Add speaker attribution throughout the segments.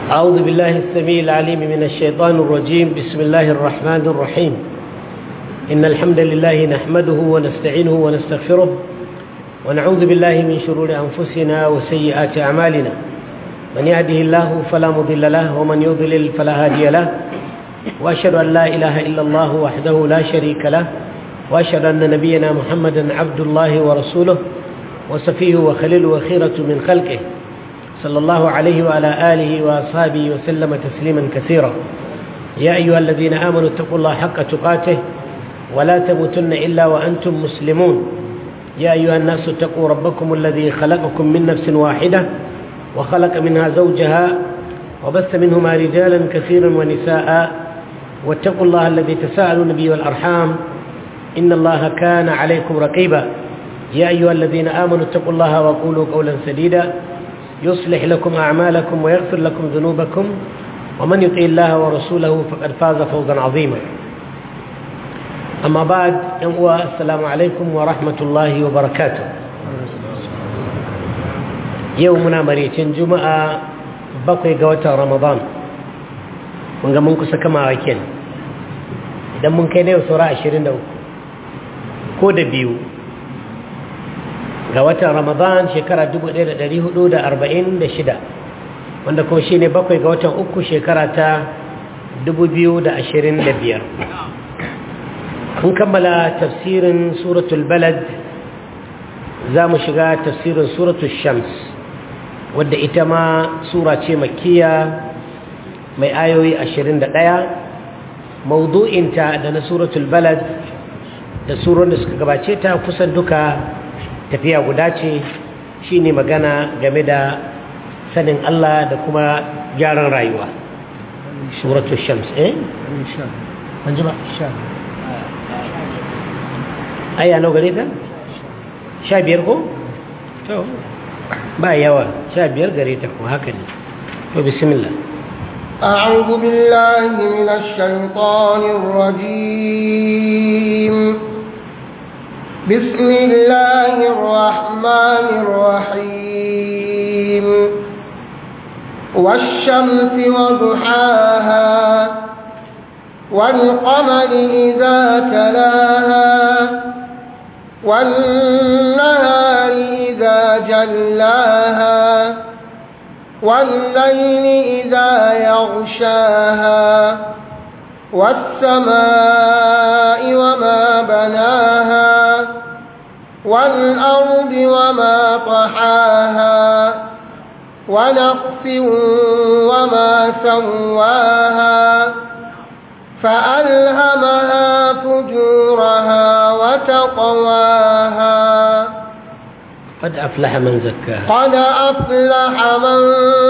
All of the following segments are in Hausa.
Speaker 1: أعوذ بالله السميع العليم من الشيطان الرجيم بسم الله الرحمن الرحيم إن الحمد لله نحمده ونستعينه ونستغفره ونعوذ بالله من شرور أنفسنا وسيئات أعمالنا من يهده الله فلا مضل له ومن يضلل فلا هادي له وأشهد أن لا إله إلا الله وحده لا شريك له وأشهد أن نبينا محمدا عبد الله ورسوله وصفيه وخليله وخيرة من خلقه صلى الله عليه وعلى آله وأصحابه وسلم تسليما كثيرا يا أيها الذين آمنوا اتقوا الله حق تقاته ولا تموتن إلا وأنتم مسلمون يا أيها الناس اتقوا ربكم الذي خلقكم من نفس واحدة وخلق منها زوجها وبث منهما رجالا كثيرا ونساء واتقوا الله الذي تساءلون به والأرحام إن الله كان عليكم رقيبا يا أيها الذين آمنوا اتقوا الله وقولوا قولا سديدا يصلح لكم أعمالكم ويغفر لكم ذنوبكم ومن يطيع الله ورسوله فقد فاز فوزا عظيما أما بعد السلام عليكم ورحمة الله وبركاته يومنا مريتين جمعة بقي قوة رمضان من قام منكو سكما وكين idan mun kai na yau saura 23 ko da biyu ga watan ramadan shekara 1446 wanda kuma shi ne bakwai ga watan uku shekara ta 2025 kun kammala tafsirin suratul balad za mu shiga tafsirin suratul shams wadda ita ma sura ce makiya mai ayoyi 21 maudu'inta da na suratul balad da suron da suka gabace ta kusan duka tafiya guda ce shi ne magana game da sanin Allah da kuma gyaran rayuwa suratu shams eh? an ji ba? aya nau gare ta? sha biyar ko? ba yawa sha biyar gare ta ko haka ne to bismillah
Speaker 2: أعوذ بالله من الشيطان الرجيم بسم الله الرحمن الرحيم والشمس وضحاها والقمر إذا تلاها والنهار إذا جلاها والليل إذا يغشاها والسماء وما بناها والأرض وما طحاها ونقص وما سواها فألهمها فجورها وتقواها
Speaker 1: قد أفلح من زكاها
Speaker 2: قد أفلح من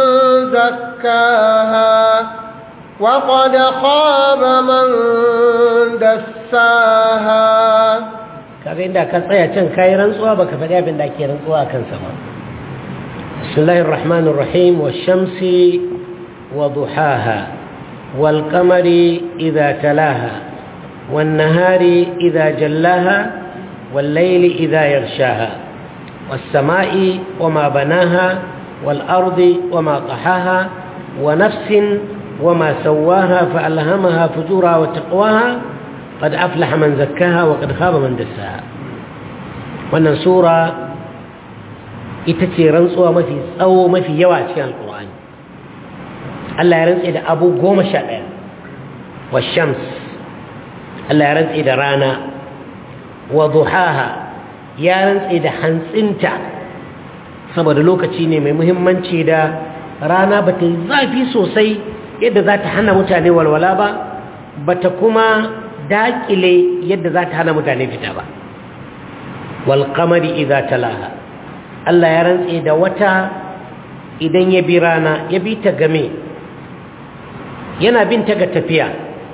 Speaker 2: زكاها وقد خاب من دساها
Speaker 1: kaga inda ka tsaya can kayi rantsuwa baka faɗi abin da ake rantsuwa kan sa ba bismillahir rahmanir rahim wash-shamsi wa duhaha wal qamari idha talaha wan nahari idha jallaha wal layli idha yaghshaha was sama'i wama banaha wal ardi wama tahaha wa nafsin wama sawaha fa alhamaha fujuraha wa taqwaha قد أفلح من زكاها وقد خاب من دساها wannan sura ita ce rantsuwa mafi tsawo mafi yawa cikin alkur'ani Allah ya rantse da abu goma sha ɗaya wa shams Allah ya rantse da rana wa duhaha ya rantse da hantsinta saboda lokaci ne mai muhimmanci da rana ba ta yi zafi sosai yadda za ta hana mutane walwala ba ba ta kuma daƙile yadda za ta hana mutane fita ba walƙamari idza talaha Allah ya rantse da wata idan ya bi rana ya bi ta game yana bin ta ga tafiya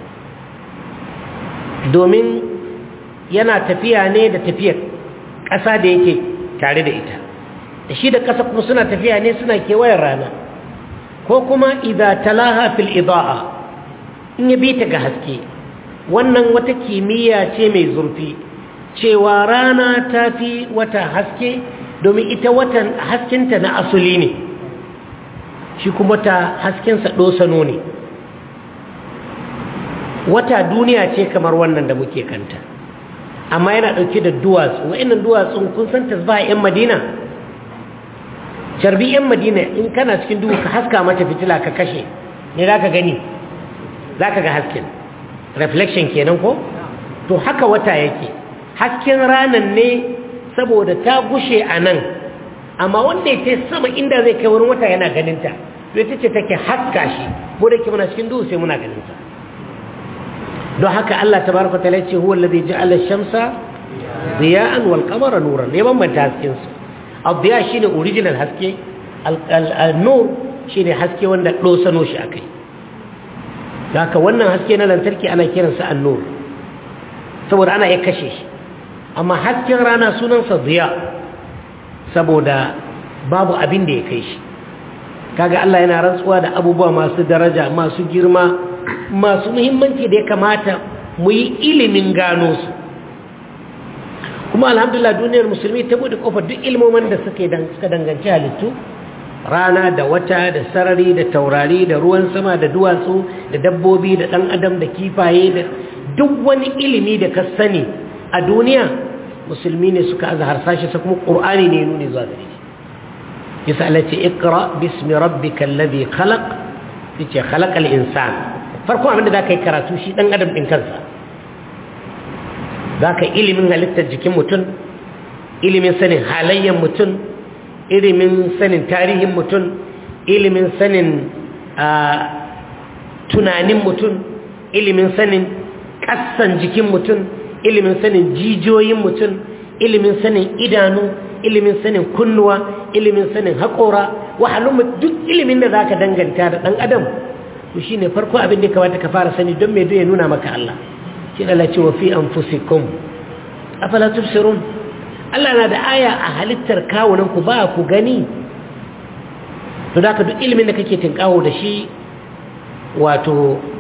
Speaker 1: domin yana tafiya ne da tafiyar ƙasa da yake tare da ita da shi da ƙasa kuma suna tafiya ne suna kewayen rana ko kuma idza talaha fil ida'a in ya bi ta ga haske wannan wata kimiyya ce mai zurfi cewa rana ta fi wata haske domin ita watan haskenta na asuli ne shi kuma wata haskensa ɗosano ne wata duniya ce kamar wannan da muke kanta amma yana ɗauke da duwatsu wa'annan duwatsun kun san tasbaha 'yan madina carbi 'yan madina in kana cikin duhu ka haska mata fitila ka kashe ne za ka gani za ka ga hasken reflection kenan ko to haka wata yake hasken ranan ne saboda ta gushe a nan amma wanda ya ce sama inda zai kai wurin wata yana ganinta to ita ce take haska shi ko da ke muna cikin duhu sai muna ganinta don haka Allah tabaraka ta'ala ce huwa alladhi ja'ala ash-shamsa diya'an wal qamara nuran ne bambanta hasken su ad-diya shine original haske al-nur shine haske wanda dosano shi akai haka wannan haske na lantarki ana kiransa an-nur saboda ana iya kashe shi amma hasken rana sunansa diya saboda babu abin da ya kai shi kaga Allah yana rantsuwa da abubuwa masu daraja masu girma masu muhimmanci da ya kamata mu yi ilimin gano su kuma alhamdulillah duniyar musulmi ta bude kofar duk ilmomin da suka danganci halittu rana da wata da sarari da taurari da ruwan sama da duwatsu da dabbobi da ɗan adam da kifaye da duk wani ilimi da ka sani a duniya musulmi ne suka aza harsashi sa kuma ƙur'ani ne nuni zuwa gare shi yasa Allah ce iqra bismi rabbikal ladhi khalaq yace khalaqal insan farko abinda zaka yi karatu shi dan adam din kansa zaka ilimin halittar jikin mutum ilimin sanin halayyar mutum ilimin sanin tarihin mutum ilimin sanin tunanin mutum ilimin sanin kassan jikin mutum ilimin sanin jijiyoyin mutum ilimin sanin idanu ilimin sanin kunnuwa ilimin sanin haƙora wahalun duk ilimin da za ka danganta da ɗan adam to shi ne farko abin da kamata ka fara sani don mai ya nuna maka Allah shi da Allah ce wa fi an fusikun afala tubsirun Allah na da aya a halittar kawunan ku ba ku gani to da ka duk ilimin da kake tinkawo da shi wato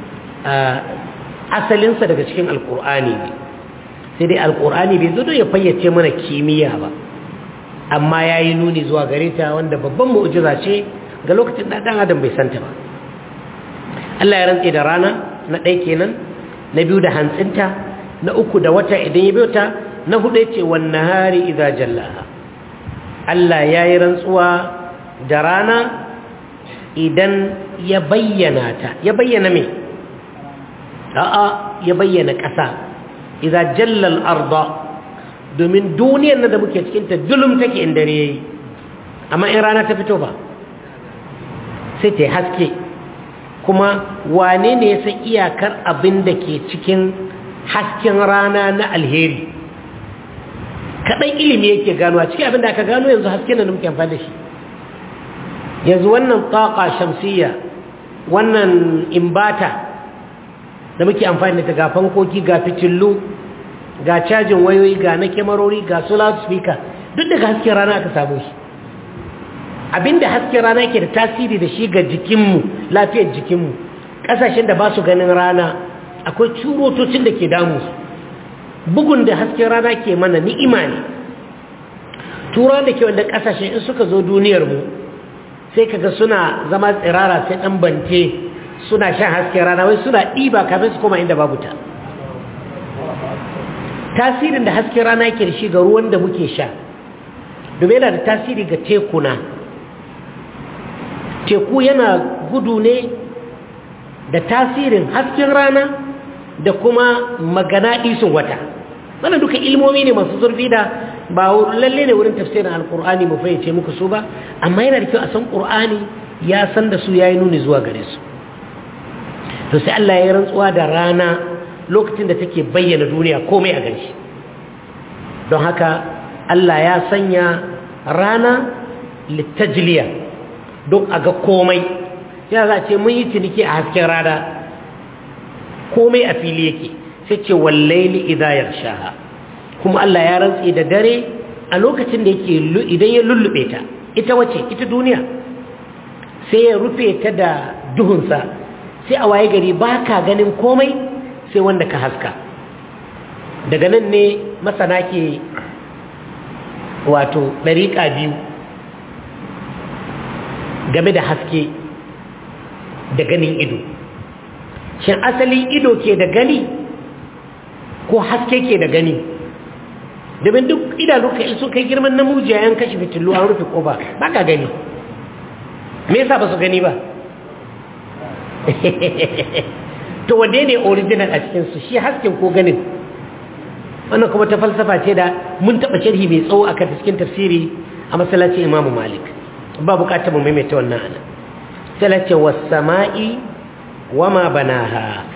Speaker 1: asalinsa daga cikin alkur'ani ne sai dai alkur'ani bai zo don ya fayyace mana kimiyya ba amma ya yi nuni zuwa gare ta wanda babban mu'ujiza ce ga lokacin da ɗan adam bai santa ba Allah ya rantse da rana na ɗaya kenan na biyu da hantsinta na uku da wata idan ya biyo ta na hudu ya ce wannan hari idza jallaha Allah ya yi rantsuwa da rana idan ya bayyana ta ya bayyana me a'a ya bayyana ƙasa idza jallal arda domin duniyar nan da muke cikin ta dulum take in dare yayi amma in rana ta fito ba sai ta haske kuma wane ne ya san iyakar abin da ke cikin hasken rana na alheri kaɗan ilimi yake gano a cikin abin da aka gano yanzu hasken da muke amfani da shi yanzu wannan taƙa shamsiyya wannan imbata da muke amfani da ta ga fankoki ga fitillu ga cajin wayoyi ga na kyamarori ga su loudspeaker duk daga hasken rana aka samu shi abinda hasken rana ke da tasiri da shi ga jikinmu lafiyar jikinmu ƙasashen da ba su ganin rana akwai curotocin da ke damu su bugun da hasken rana ke mana ni'ima ne tura da ke wanda ƙasashen in suka zo duniyarmu sai kaga suna zama tsirara sai ɗan bance suna shan hasken rana wai suna ɗiba kafin su koma inda babu ta tasirin da hasken rana yake da shi ga ruwan da muke sha domin yana da tasiri ga tekuna teku yana gudu ne da tasirin hasken rana da kuma magana isun wata wannan duka ilmomi ne masu zurfi da ba lalle ne wurin tafsirin alkur'ani mu fayyace muku su ba amma yana da kyau a san qur'ani ya san da su yayi nuni zuwa gare su to sai Allah ya rantsuwa da rana lokacin da take bayyana duniya komai a ganshi don haka Allah ya sanya rana littajliya don a ga komai ya za ce mun yi ciniki a hasken rana komai a fili yake sai ce wallaili idza yarshaha kuma Allah ya rantsi da dare a lokacin da yake idan ya lullube ta ita wace ita duniya sai ya rufe ta da duhunsa sai a waye gari ba ka ganin komai sai wanda ka haska daga nan ne masana ke wato ɗariƙa biyu game da haske da ganin ido shin asali ido ke da gani ko haske ke da gani domin duk idanu ka sun kai girman namujiya yan kashe fitilu an rufe koba ba ka gani me yasa ba su gani ba to wanne ne original a cikinsu shi hasken ko ganin wannan kuma ta falsafa ce da mun taɓa sharhi mai tsawo akan cikin tafsiri a masallacin imamu malik ba bukatar mu maimaita wannan ana talace was sama'i wa ma banaha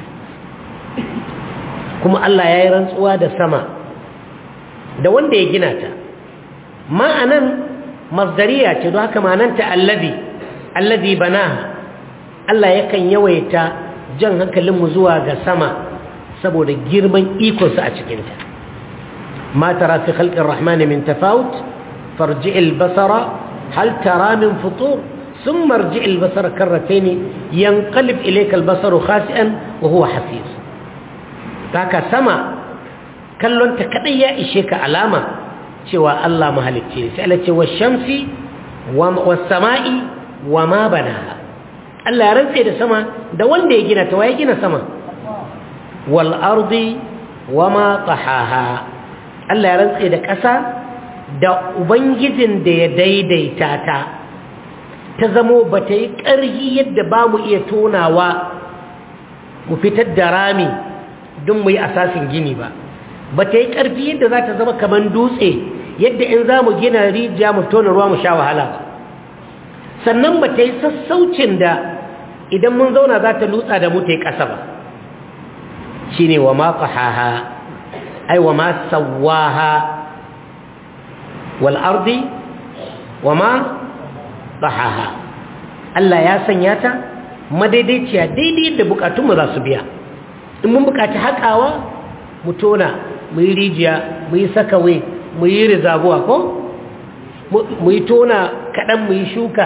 Speaker 1: kuma Allah ya yi rantsuwa da sama da wanda ya gina ta ma'anan masdariya ce don haka ma'ananta allazi allazi banaha Allah yakan yawaita jan hankalinmu zuwa ga sama saboda girman ikonsa a cikinta ma tara fi khalqir rahmani min tafawut farji'il basara hal tara min futur ثم ارجع البصر كرتين ينقلب إليك البصر خاسئا وهو حسير kaka sama kallon ta kadai ya ishe ka alama cewa Allah mahalicci ne sai Allah ce washamsi was sama'i wa ma banaha Allah ya rantse da sama da wanda ya gina ta waye gina sama wal ardi wa ma tahaha Allah ya rantse da ƙasa da ubangijin da ya daidaita ta ta zamo ba ta yi ƙarhi yadda ba mu iya tonawa mu fitar da rami don mu yi asasin gini ba ba ta yi ƙarfi yadda za ta zama kamar dutse yadda in za mu gina rijiya mu tona ruwa mu sha wahala ba sannan ba ta yi sassaucin da idan mun zauna za ta lutsa da mu ta yi ƙasa ba shi ne wa ma ƙahaha ai wa ma sawaha wal ardi wa ma ƙahaha Allah ya sanya ta madaidaiciya daidai yadda bukatunmu za su biya in mun bukaci haƙawa mu tona mu yi rijiya mu yi sakawe mu yi rizabuwa ko mu yi tona kaɗan mu yi shuka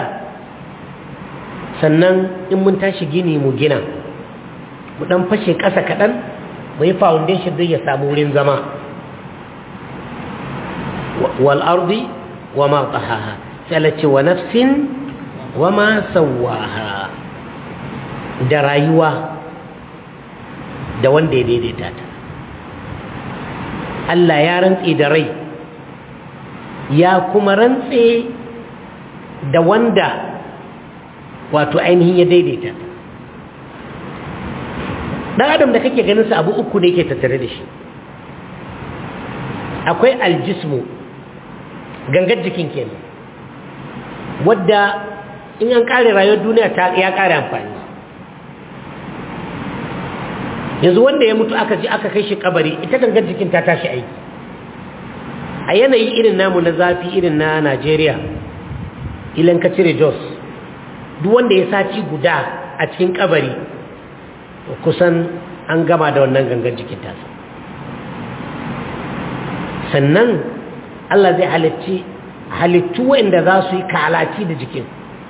Speaker 1: sannan in mun tashi gini mu gina mu ɗan fashe ƙasa kaɗan mu yi foundation zai ya samu wurin zama wal'ardi wa ma ƙahaha sai wa nafsin wa ma sawaha da rayuwa da wanda ya daidaita ta Allah ya rantse da rai ya kuma rantse da wanda wato ainihin ya daidaita ta ɗan adam da kake ganin sa abu uku ne ke tattare da shi akwai aljismu gangar jikin kenan wadda in an kare rayuwar duniya ta ya kare amfani yanzu wanda ya mutu aka ji aka kai shi kabari ita gangar jikin ta tashi aiki a yanayi irin namu na zafi irin na Najeriya ilan ka cire Jos duk wanda ya sati guda a cikin kabari kusan an gama da wannan gangar jikin tasa sannan Allah zai halitti halittu wanda za su yi kalaci da jikin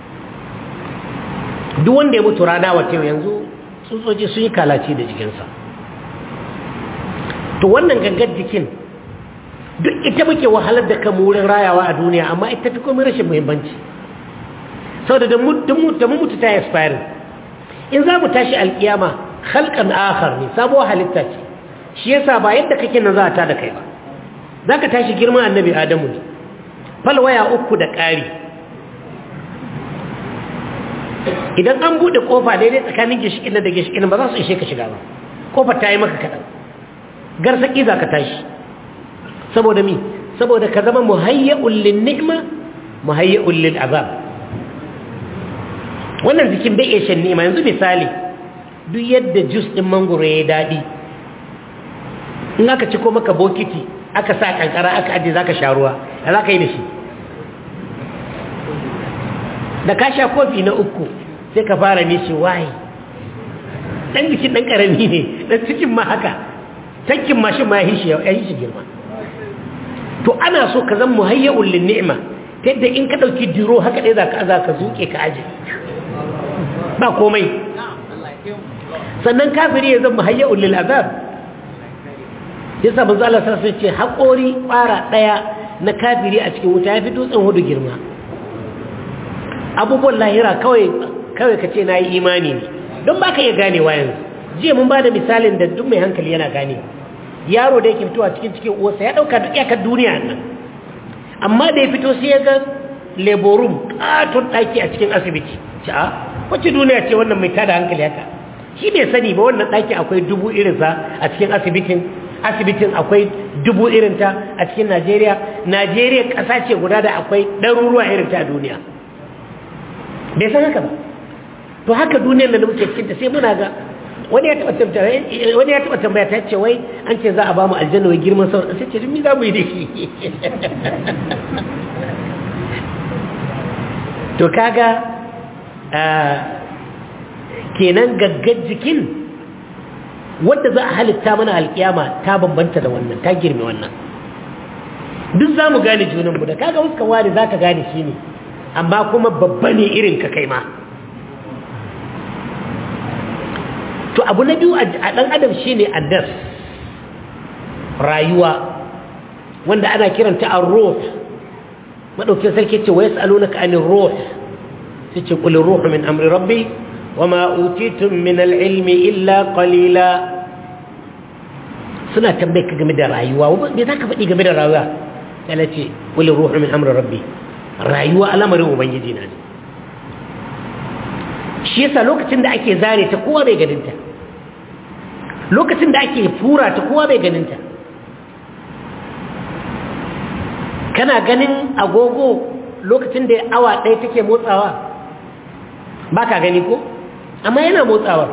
Speaker 1: duk wanda ya mutu rana wata yanzu tsutsotsi sun yi kalaci da jikinsa to wannan gangar jikin duk ita muke wahalar da kan wurin rayawa a duniya amma ita fi komai rashin muhimmanci sau da mun mutu ta expire in za mu tashi alkiyama halkan akhar ne sabuwar halitta ce shi yasa ba yadda kake nan za a ta da kai ba za ka tashi girma annabi adamu ne falwaya uku da ƙari idan an buɗe ƙofa daidai tsakanin gishikin da gishikin ba za su ishe ka shiga ba ƙofar ta yi maka kaɗan garsaƙi za ka tashi saboda mi saboda ka zama muhayya'un lin ni'ma muhayya'un lil azab wannan jikin bai iya shan ni'ima yanzu misali duk yadda jus ɗin mangoro ya yi daɗi in aka ci ko maka bokiti aka sa kankara aka ajiye za ka sha ruwa da za ka yi da shi da ka sha kofi na uku sai ka fara nishi waye ɗan jikin ɗan ƙarami ne ɗan cikin ma haka tankin mashin ma ya yi shi girma to ana so ka zan muhayya'un lin ni'ima ta yadda in ka ɗauki diro haka ɗaya za ka za ka zuƙe ka aje ba komai sannan kafiri ya zan muhayya'un lil azab yasa manzo Allah sai ce haƙori ƙwara ɗaya na kafiri a cikin wuta ya fi dutsen hudu girma abubuwan lahira kawai kawai ka ce na yi imani ne don ba ka iya ganewa yanzu jiya mun ba da misalin da duk mai hankali yana gane yaro da yake fitowa cikin cikin uwarsa ya ɗauka duk iyakar duniya nan amma da ya fito sai ya ga laborum ƙaton ɗaki a cikin asibiti ce a wacce duniya ce wannan mai tada hankali haka shi bai sani ba wannan ɗaki akwai dubu irinsa a cikin asibitin asibitin akwai dubu irinta a cikin najeriya najeriya ƙasa ce guda da akwai ɗaruruwa irinta a duniya bai san haka ba to haka duniyar da muke cikinta sai muna ga wani ya taɓa tambaya wani ya taɓa tambaya ta ce wai an ce za a ba mu aljanna wai girman sau sai ce mi za mu yi da shi to kaga kenan gaggar jikin wadda za a halitta mana alkiyama ta bambanta da wannan ta girme wannan duk za mu gane junanmu da kaga wasu wani za ka gane shi ne amma kuma babba ne irin ka kai ma to abu na biyu a ɗan adam shi ne addas rayuwa wanda ana kiranta an ruh maɗaukin sarki ce wa ya tsalo na ka'anin ruh su ce ƙulin ruhu min amri rabbi wa ma'utitun min al'ilmi illa ƙalila suna tambayi ka game da rayuwa me za ka faɗi game da rayuwa yana ce ƙulin ruhu min amri rabbi rayuwa al'amarin ubangiji na ne shi yasa lokacin da ake zare ta kowa bai ganinta lokacin da ake fura ta kowa bai ganinta kana ganin agogo lokacin da awa ɗaya take motsawa ba ka gani ko amma yana motsawar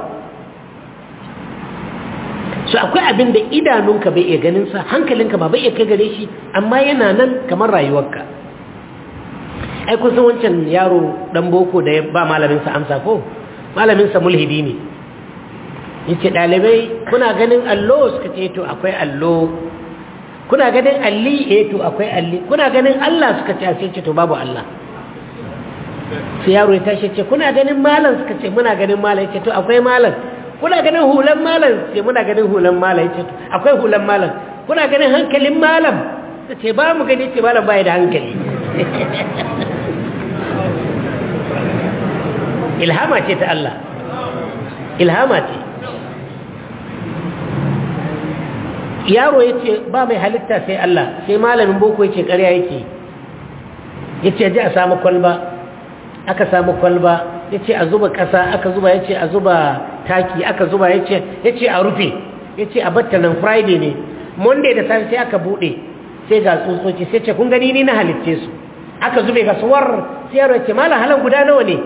Speaker 1: su akwai abin da idanunka bai iya ganinsa hankalinka ba bai iya kai gare shi amma yana nan kamar rayuwarka ai kun san wancan yaro dan boko da ya ba malaminsa amsa ko malaminsa mulhidi ne yace dalibai kuna ganin allo suka ce to akwai allo kuna ganin alli eh to akwai alli kuna ganin Allah suka ce sai ce to babu Allah sai yaro ya tashi ce kuna ganin malam suka ce muna ganin malam yace to akwai malam kuna ganin hulan malam ce muna ganin hulan malam yace to akwai hulan malam kuna ganin hankalin malam ce ba mu gani ce malam bai da hankali ilhama ce ta Allah ilhama ce yaro ya ce ba mai halitta sai Allah sai malamin boko ya ce ƙarya yake ya ce ji a samu kwalba aka samu kwalba ya ce a zuba ƙasa aka zuba ya ce a zuba taki aka zuba ya ce a rufe ya ce a batta nan friday ne monday da safe sai aka buɗe sai ga tsutsotsi sai ce kun gani ni na halitce su aka zube ga suwar sai yaro ya ce malam halan guda nawa ne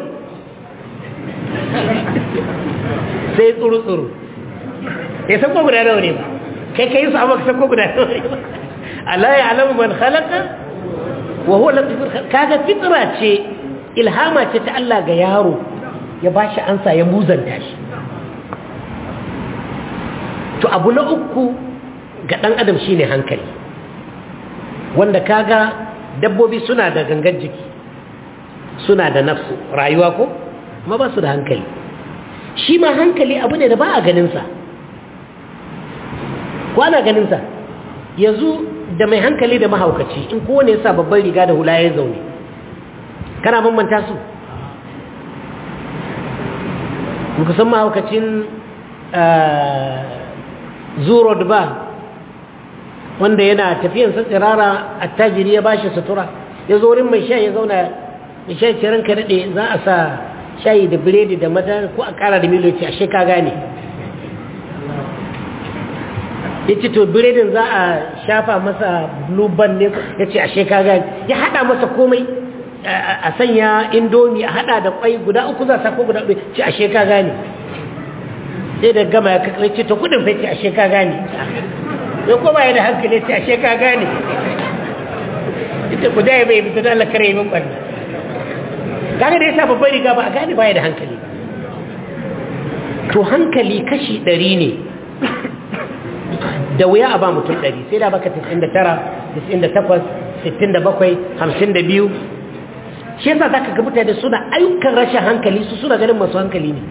Speaker 1: sai tsuru-tsuru ya san ko guda nawa ne ba kai kai su amma ka san ko guda nawa ne ba Allah ya alamu man khalaqa wa huwa latiful kaga fitra ce ilhama ce ta Allah ga yaro ya bashi ansa ya muzanta shi to abu na uku ga dan adam shine hankali wanda kaga dabbobi suna da gangan jiki suna da nafsu rayuwa ko ma ba su da hankali shi ma hankali abu ne da ba a ganinsa ko ana ganinsa yanzu da mai hankali da mahaukaci in kowane ya sa babban riga da hula ya zaune kana bambanta su muka san mahaukacin zuro ba wanda yana tafiyan tsirara attajiri ya bashi sutura ya zo wurin mai sha ya zauna mai sha ce ranka daɗe za a sa shayi da biredi da madara ko a ƙara da miloci a sheka gane ya ce to biredin za a shafa masa blue band ne ya ce a sheka gane ya haɗa masa komai a sanya indomi a haɗa da kwai guda uku za a sako guda uku ce a sheka gane sai da gama ya kakar ce to kudin fai ce a sheka gane ya koma ya da hankali ce a sheka gane ita ku daya bai fita da Allah kare min ɓanna kaga da yasa babbar riga ba a gane baya da hankali to hankali kashi ɗari ne da wuya a ba mutum ɗari sai da baka 99 98 67 52 shi yasa za ka ga mutane suna ayyukan rashin hankali su suna ganin masu hankali ne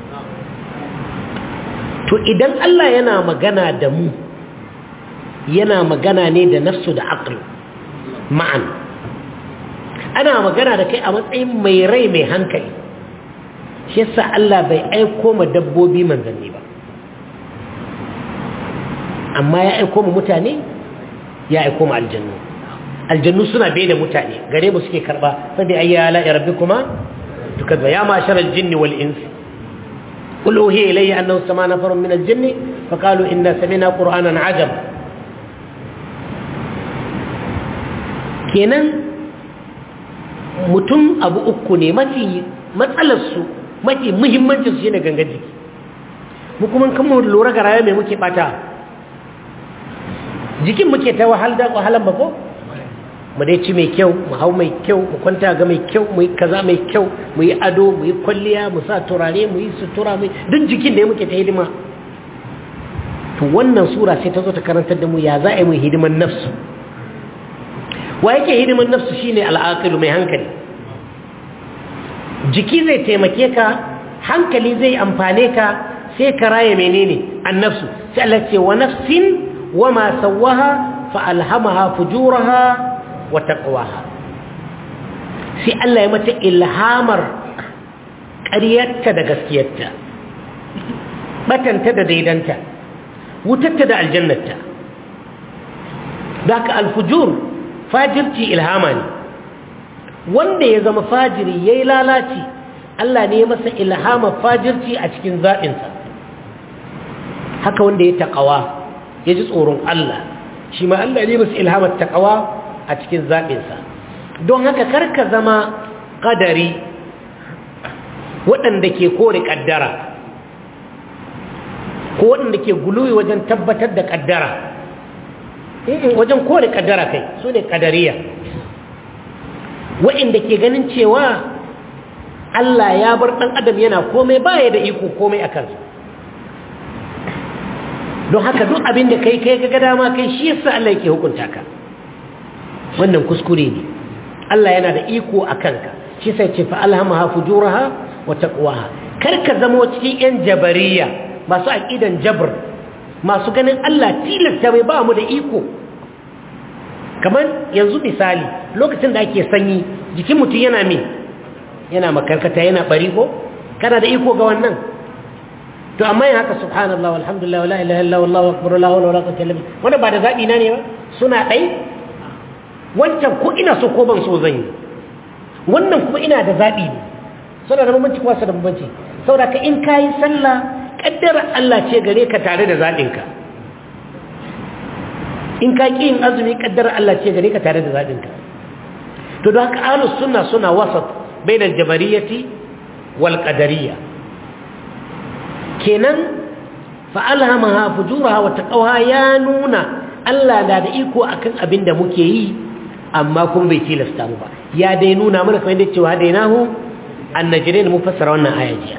Speaker 1: to idan Allah yana magana da mu yana magana ne da nafsu da aql ma'an ana magana da kai a matsayin mai rai mai hankali shi yasa Allah bai aiko ma dabbobi manzanni ba amma ya aiko mu mutane ya aiko mu aljannu aljannu suna bai da mutane gare mu suke karba sai dai ayya la rabbikuma tukazza ya ma'shar al-jinn wal ins qul uhiya ilayya annahu sama nafarun min al-jinn fa qalu inna sami'na qur'anan ajab kenan mutum abu uku ne mafi matsalar su mafi muhimmancin su shine gangan jiki mu kuma kan mu lura ga rayuwa mai muke bata jikin muke ta wahal da wahalan ba ko mu dai ci mai kyau mu hau mai kyau mu kwanta ga mai kyau mu yi kaza mai kyau mu yi ado mu yi kwalliya mu sa turare mu yi sutura mu duk jikin da muke ta hidima to wannan sura sai ta zo ta karantar da mu ya za a yi mu hidiman nafsu wa yake hidiman nafsu shine al'aqilu mai hankali jiki zai taimake ka hankali zai amfane ka sai ka raye menene annafsu sai Allah ce wa nafsin wama sawaha fa alhamaha fujuraha wa taqwaha sai Allah ya mata ilhamar ƙaryarta da gaskiyarta batanta da daidanta wutarta da aljannarta daga alfujur fajirci ilhama ne wanda ya zama fajiri yayi lalaci Allah ne ya masa ilhama fajirci a cikin zaɓinsa haka wanda ya taƙawa ya ji tsoron Allah shi ma Allah ne masa ilhamar taƙawa a cikin zaɓinsa don haka karka zama ƙadari waɗanda ke kore ƙaddara ko waɗanda ke guluwi wajen tabbatar da ƙaddara wajen kore ƙaddara kai su ne ƙadariya waɗanda ke ganin cewa Allah ya bar ɗan adam yana komai baya da iko komai a kansa don haka duk abin da kai kai ga dama kai shi yasa Allah yake hukunta ka wannan kuskure ne Allah yana da iko a kanka shi sai ce fa alhamaha fujuraha wa taqwaha kar ka zama cikin yan jabariya masu aqidan jabr masu ganin Allah tilasta bai ba mu da iko kamar yanzu misali lokacin da ake sanyi jikin mutum yana me yana makarkata yana bari ko kana da iko ga wannan to amma yin haka subhanallah walhamdulillah wala ilaha illa wallahu akbar la hawla wala quwwata illa billah wanda ba da zabi na ne ba suna dai wancan ko ina so ko ban so zan yi wannan kuma ina da zabi ne suna da bambanci kuma su da bambanci saboda ka in kayi sallah kaddara Allah ce gare ka tare da zabin ka in ka ki yin azumi kaddara Allah ce gare ka tare da zabin ka to don haka ahlus sunna suna wasat bainal jabariyati wal qadariyya kenan fa'alhamaha fujuraha wa taqawa ya nuna Allah na da iko akan abin da muke yi amma kuma bai tilasta mu ba ya dai nuna mana kamar yadda cewa dai nahu annajrin mu fassara wannan aya jiya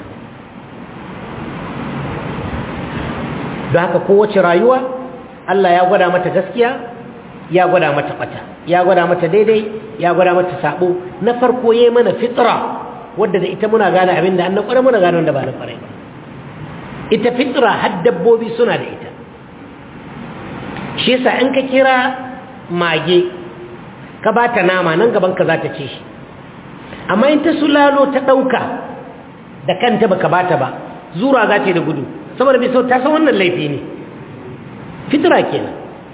Speaker 1: don haka kowace rayuwa Allah ya gwada mata gaskiya ya gwada mata bata ya gwada mata daidai ya gwada mata sabo na farko yayi mana fitra wadda da ita muna gane abin da an na kware muna gane wanda ba na kware ba ita fitra har dabbobi suna da ita shi yasa in ka kira mage ka ba ta nama nan gaban ka za ta ce shi amma in ta sulalo ta ɗauka da kanta baka ba ta ba zura za ta yi da gudu saboda bai sau ta san wannan laifi ne fitra kenan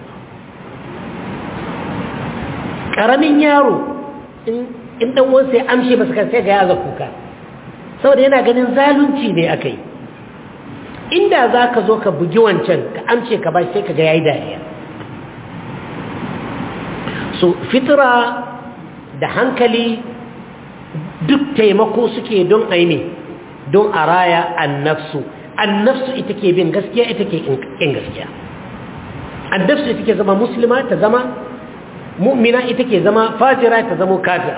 Speaker 1: ƙaramin yaro in ɗan wansa ya amshe masu kan sai ga yaza kuka saboda yana ganin zalunci ne aka yi inda za ka zo ka bugi wancan ka amce ka ba sai ka ga ya yi dariya so fitira da hankali duk taimako suke don aini don a raya annafsu annafsu ita ke bin gaskiya ita ke in gaskiya annafsu ita ke zama musulma ta zama mu'mina ita ke zama fajira ta zama kafira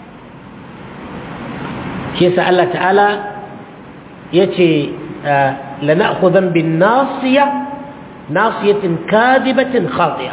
Speaker 1: shi yasa Allah ta'ala ya ce لنأخذن بالناصية ناصية كاذبة خاطئة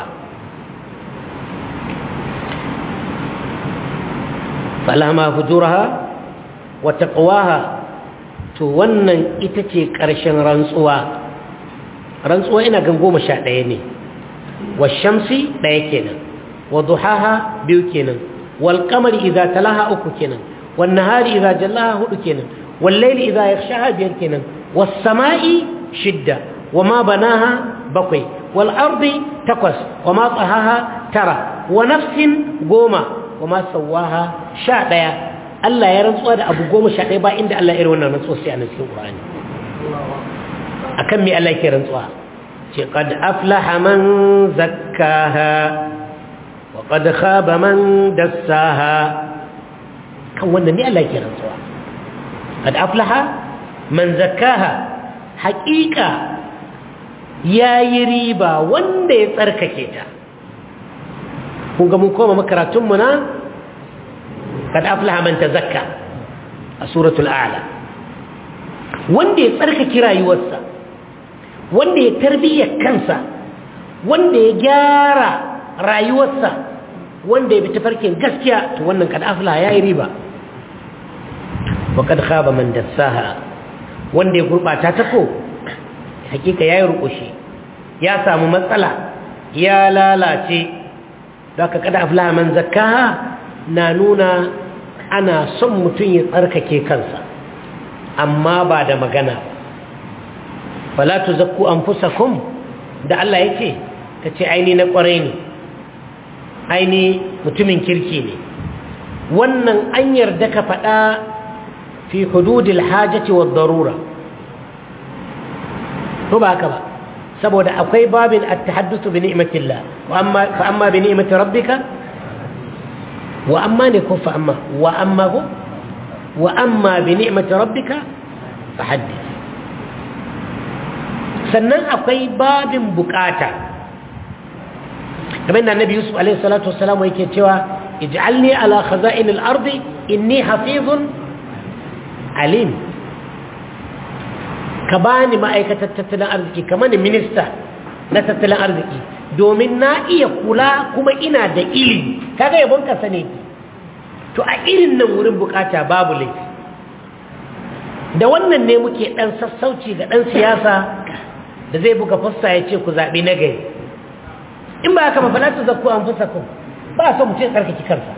Speaker 1: فلما فجورها وتقواها wannan ita ce ƙarshen rantsuwa rantsuwa ina gan goma sha ɗaya ne wa shamsi ɗaya kenan wa duhaha biyu kenan wal qamari idza talaha uku kenan wan nahari idza jallaha hudu kenan wal layli idza yaghshaha biyar kenan was sama'i shidda wama banaha bakwai wal ardi takwas wama tahaha tara wa nafsin goma wama sawaha sha daya Allah ya rantsuwa da abu goma sha daya ba inda Allah ya irin wannan rantsuwa sai a cikin Qur'ani akan me Allah yake rantsuwa ce qad aflaha man zakkaha wa qad khaba man dassaha kan wannan ne Allah yake rantsuwa qad aflaha man zakkaha haqiqa yayi riba wanda ya tsarkake ta kun ga mun koma makaratun mu na qad aflaha man tazakka a suratul a'la wanda ya tsarkake rayuwarsa wanda ya tarbiyyar kansa wanda ya gyara rayuwarsa wanda ya bi tafarkin gaskiya to wannan kad afla yayi riba wa kad khaba man dassaha wanda ya gurbata ta ko hakika yayi rukushi ya samu matsala ya lalace zaka kad afla man zakkaha na nuna ana son mutum ya tsarkake kansa amma ba da magana fala tuzakku anfusakum da Allah yake kace aini na kwarai ne aini mutumin kirki ne wannan an yarda ka faɗa fi hududil hajati wad darura to ba haka ba saboda akwai babin at-tahadduth bi ni'matillah wa amma fa amma bi ni'mati rabbika wa amma ne ko fa amma wa amma ko wa amma bi ni'mati rabbika fahaddith sannan akwai babin bukata kamar da annabi yusuf alaihi salatu wassalam yake cewa ij'alni ala khaza'in al-ardi inni hafizun alim ka bani ma'aikatar tattalin arziki kamar ni minista na tattalin arziki domin na iya kula kuma ina da ilimi kaga yabon ka sane to a irin nan wurin bukata babu laifi da wannan ne muke dan sassauci ga dan siyasa da zai buga fassa ya ce ku zaɓi na gari in ba haka mafala ta zakku an fasa ku ba so mutum tsarkaki kansa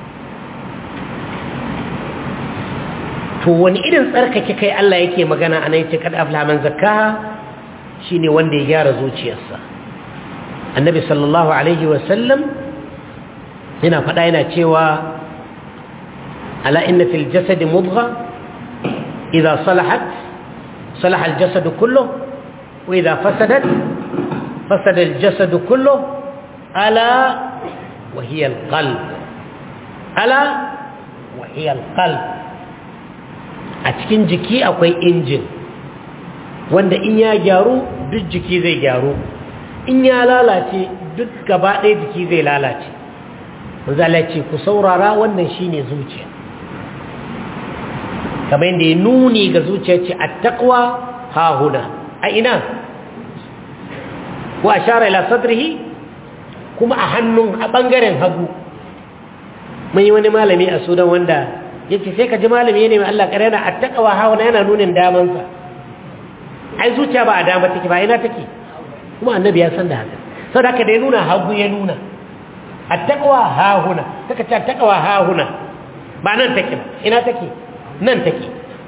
Speaker 1: to wani irin tsarkake kai Allah yake magana a nan ce kada afla man zakkaha shine wanda ya gyara zuciyarsa annabi sallallahu alaihi wa sallam yana faɗa yana cewa ala inna fil jasadi mudgha idza salahat salaha al jasadu kulluhu وإذا فسدت فسد الجسد كله ألا وهي القلب ألا وهي القلب أتكين جكي أكوي إنجن wanda in ya gyaru duk jiki zai gyaru in ya lalace duk gaba ɗaya jiki zai lalace zalace ku saurara wannan shine zuciya kamar yadda ya nuni ga zuciya ce a takwa ha huna a ina wa ashara ila sadrihi kuma a hannun a bangaren hagu mun yi wani malami a sudan wanda yace sai ka ji malami ne mai Allah kare na attaqwa hawa yana nunin daman sa ai zuciya ba a dama take ba ina take kuma annabi ya san da haka saboda haka da ya nuna hagu ya nuna attaqwa ha huna kaka ce attaqwa ha huna ba nan take ba ina take nan take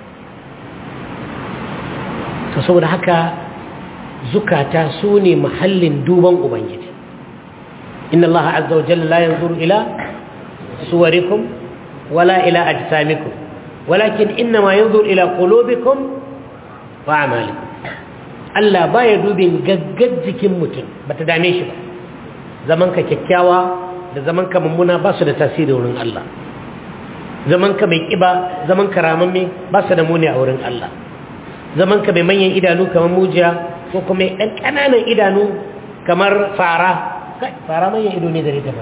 Speaker 1: to saboda haka zukata su ne mahallin duban ubangiji inna allaha azza wa jalla la yanzuru ila suwarikum wala ila ajsamikum walakin innama yanzuru ila qulubikum wa a'malikum Allah baya dubin gaggar jikin mutum bata dame shi ba zaman ka kyakkyawa da zaman ka mummuna ba su da tasiri wurin Allah zaman ka mai kiba zaman ka ramamme ba su da muni a wurin Allah zaman ka mai manyan idanu kamar mujiya ko kuma ɗan ƙananan idanu kamar fara kai fara manyan ido ne da rita ba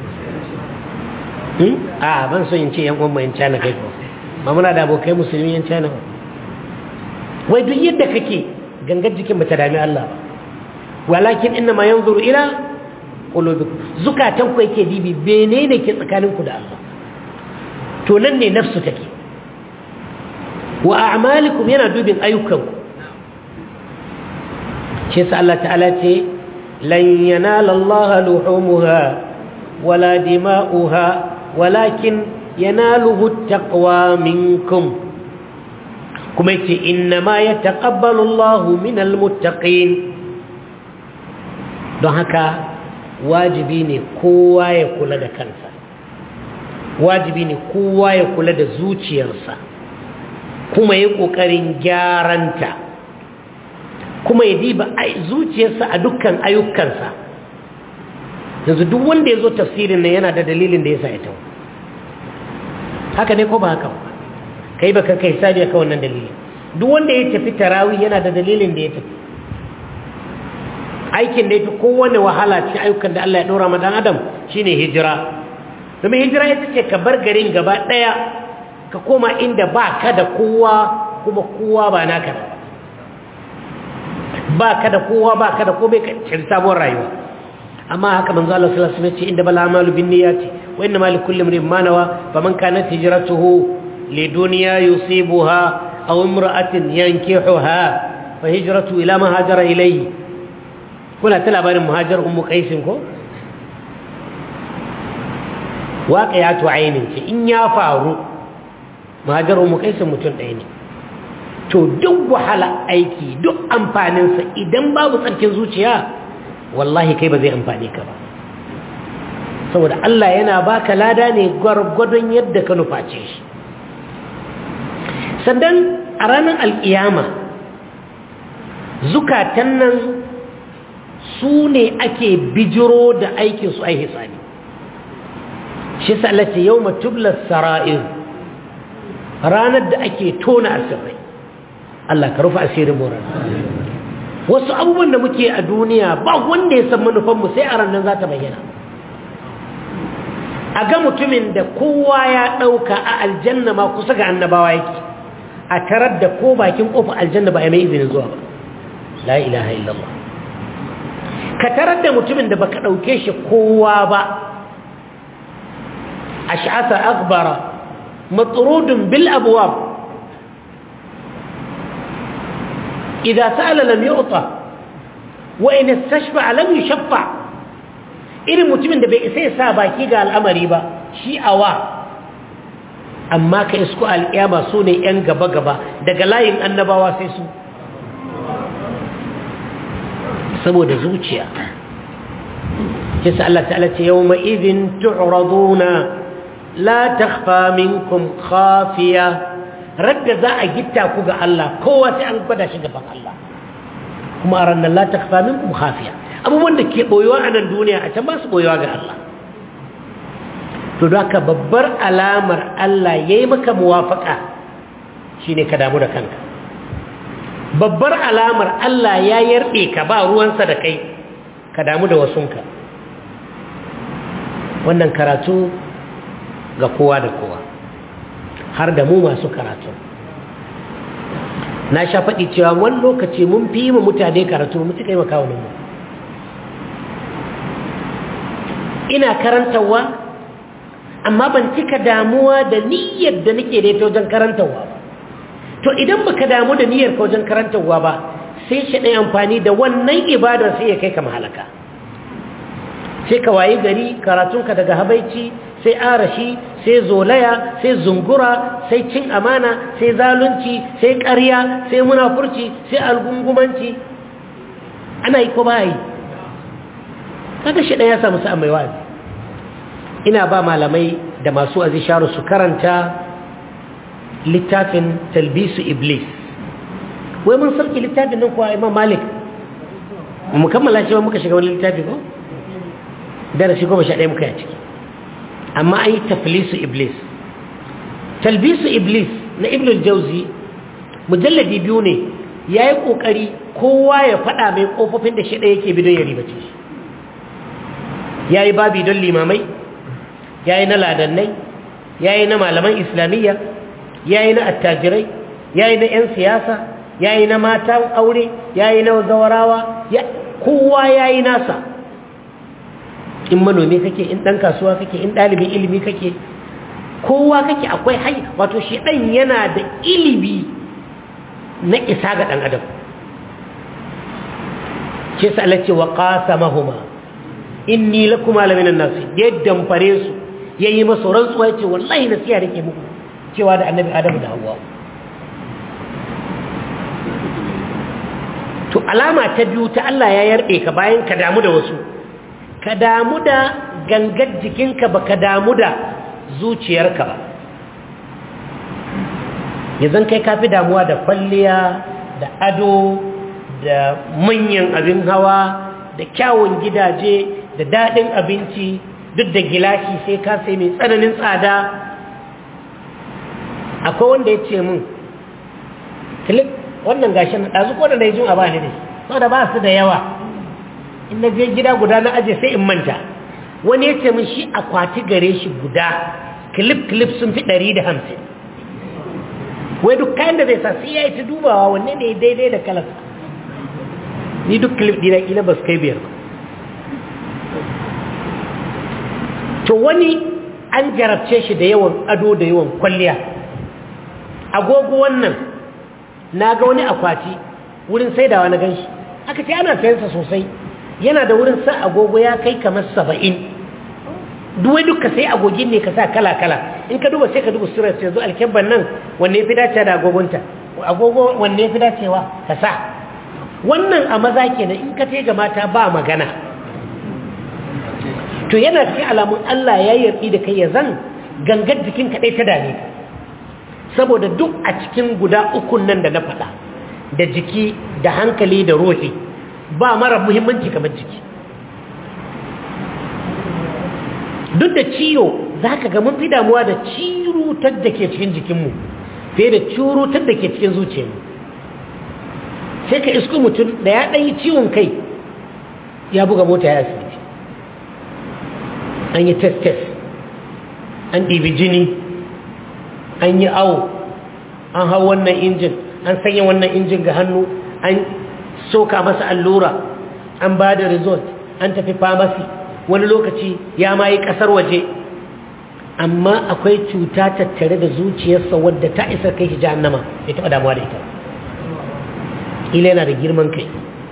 Speaker 1: a ban so in ce yan uwan yan cana kai ko ma muna da abokai musulmi yan cana ba wai duk yadda kake gangar jikin bata dami Allah ba walakin inna ma yanzuru ila qulubikum zukatan ku yake dibi menene ke tsakaninku da Allah to nan ne nafsu take wa a'malikum yana dubin ayyukanku shi yasa Allah ta'ala ce lan yanala Allah luhumuha wala dima'uha walakin yanaluhu taqwa minkum kuma yace inna ma yataqabbalu Allahu minal muttaqin don haka wajibi ne kowa ya kula da kansa wajibi ne kowa ya kula da zuciyarsa kuma ya ƙoƙarin gyaranta kuma ya diba zuciyarsa a dukkan ayyukansa yanzu duk wanda ya zo tafsirin nan yana da dalilin da ya sa ya tawo haka ne ko ba haka ba kai baka kai sabi ka wannan dalilin duk wanda ya tafi tarawih yana da dalilin da ya tafi aikin da ya fi kowane wahala cikin ayyukan da Allah ya ɗora ma ɗan adam shine hijira domin hijira ita ce ka bar garin gaba ɗaya ka koma inda ba ka da kowa kuma kowa ba naka da ba ka da kowa ba ka da komai ka cin sabuwar rayuwa amma haka manzo Allah sallallahu alaihi wasallam ce inda bala amalu bin niyyati wa inna ma likulli imrin ma nawa faman kanat hijratuhu li dunya yusibuha aw imra'atin yankihuha fa hijratu ila ma hajara ilayhi kuna ta labarin muhajar ummu qaisin ko waƙiyatu ainin ce in ya faru muhajar ummu qaisin mutum ɗaya ne to duk wahala aiki duk amfaninsa idan babu tsarkin zuciya wallahi kai ba zai amfani ka ba saboda Allah yana baka lada ne gwargwadon yadda ka nuface shi sannan a ranar alƙiyama zukatan nan su ne ake bijiro da aikinsu ai hisani shi sa'alata yau matublar sara'ir ranar da ake tona asirai Allah ka rufe asirin moran wasu abubuwan da muke a duniya ba wanda ya san manufanmu sai a ranar za ta bayyana a ga mutumin da kowa ya ɗauka a aljanna ma kusa ga annabawa yake a tarar da ko bakin ƙofa aljanna ba a mai izinin zuwa ba la ilaha illallah ka tarar da mutumin da baka ɗauke shi kowa ba ash'asa akbara matrudun bil abwab idza sa'ala lam yu'ta wa in istashfa lam yushaffa irin mutumin da bai isa ya sa baki ga al'amari ba shi awa amma ka isku alƙiyama su ne 'yan gaba-gaba daga layin annabawa sai su saboda zuciya kisa Allah ta'ala ce yau ma'izin tu'raduna la takhfa minkum khafiya radda za a gitta ku ga Allah kowa sai an gwada shi gaban Allah kuma a ranar la takhfa minkum khafiya abubuwan da ke boyewa a nan duniya a can ba su boyewa ga Allah to da ka babbar alamar Allah ya yi maka muwafaka shine ka damu da kanka babbar alamar Allah ya yarbe ka ba ruwansa da kai ka damu da wasunka wannan karatu ga kowa da kowa har da mu masu karatu na sha faɗi cewa wani lokaci mun fi yi mutane karatu mu cika yi makawunin mu ina karantarwa amma ban cika damuwa da niyyar da nake da ita wajen karantarwa ba to idan baka damu da niyyar ka wajen karantarwa ba sai shi ɗaya amfani da wannan ibadar sai ya kai ka mahalaka sai ka wayi gari karatunka daga habaici sai arashi sai zolaya sai zungura sai cin amana sai zalunci sai ƙarya sai munafurci sai algungumanci ana yi ko ba yi kaga shi ɗaya ya samu sa'an mai wazi ina ba malamai da masu azisharu su karanta littafin talbisu iblis wai mun sarki littafin nan kuwa imam malik mu kammala shi ba muka shiga wani littafi ko darasi goma sha ɗaya muka yi a ciki amma an yi taflisu iblis talbisu iblis na ibn jauzi mujalladi biyu ne ya yi ƙoƙari kowa ya faɗa mai ƙofofin da shi ɗaya yake bidon ya ribace shi ya yi babi don limamai ya yi na ladannai ya yi na malaman islamiyya ya yi na attajirai ya yi na 'yan siyasa ya yi na matan aure ya yi na zawarawa kowa ya yi nasa in manomi kake in ɗan kasuwa kake in ɗalibin ilimi kake kowa kake akwai hai wato shi ɗan yana da ilimi na isa ga ɗan adam ce sa Allah ce wa qasamahuma inni lakuma laminan nasi ya damfare su ya yi masa rantsuwa ya ce wallahi na siya rike muku cewa da annabi adamu da hawa to alama ta biyu ta Allah ya yarbe ka bayan ka damu da wasu ka damu da gangar jikinka ba ka damu da zuciyarka ba yanzu kai ka fi damuwa da kwalliya da ado da manyan abin hawa da kyawun gidaje da daɗin abinci duk da gilashi sai ka sai mai tsananin tsada akwai wanda ya ce min clip wannan gashin na ɗazu ko da na yi jin a ba ni ne sau da ba su da yawa in na je gida guda na aje sai in manta wani ya ce min shi akwati gare shi guda clip clip sun fi ɗari da hamsin wai duk kayan da zai sa sai ya yi ta dubawa wanne ne daidai da kalas ni duk clip dina ila ba su kai biyar ba to wani an jarabce shi da yawan ado da yawan kwalliya agogo wannan na ga wani akwati wurin saidawa na ganshi aka ce ana sayansa sosai yana da wurin sa agogo ya kai kamar saba'in duwai duka sai agogin ne ka sa kala-kala in ka duba sai ka duba surar sai zo alkyabban nan wanne fi dace da agogonta agogo wanne fi dacewa ka sa wannan a maza kenan in ka ce ga mata ba magana to yana cikin alamun Allah ya yarda da kai ya zan gangar jikin kaɗai ta dame ka saboda duk a cikin guda ukun nan da na faɗa da jiki da hankali da ruhi ba mara muhimmanci kamar jiki duk da ciwo za ka ga mun fi damuwa da cirutar da ke cikin jikinmu fiye da cirutar da ke cikin zuciyarmu sai ka isko mutum da ya ɗanyi ciwon kai ya buga mota ya asibiti an yi test-test an ɗibi jini an yi awo an hau wannan injin an sanya wannan injin ga hannu an soka masa allura an ba da result an tafi famasi wani lokaci ya ma yi ƙasar waje amma akwai cuta tattare da zuciyarsa wadda ta isa kai shi jahannama ya taɓa damuwa da ita ƙila yana da girman kai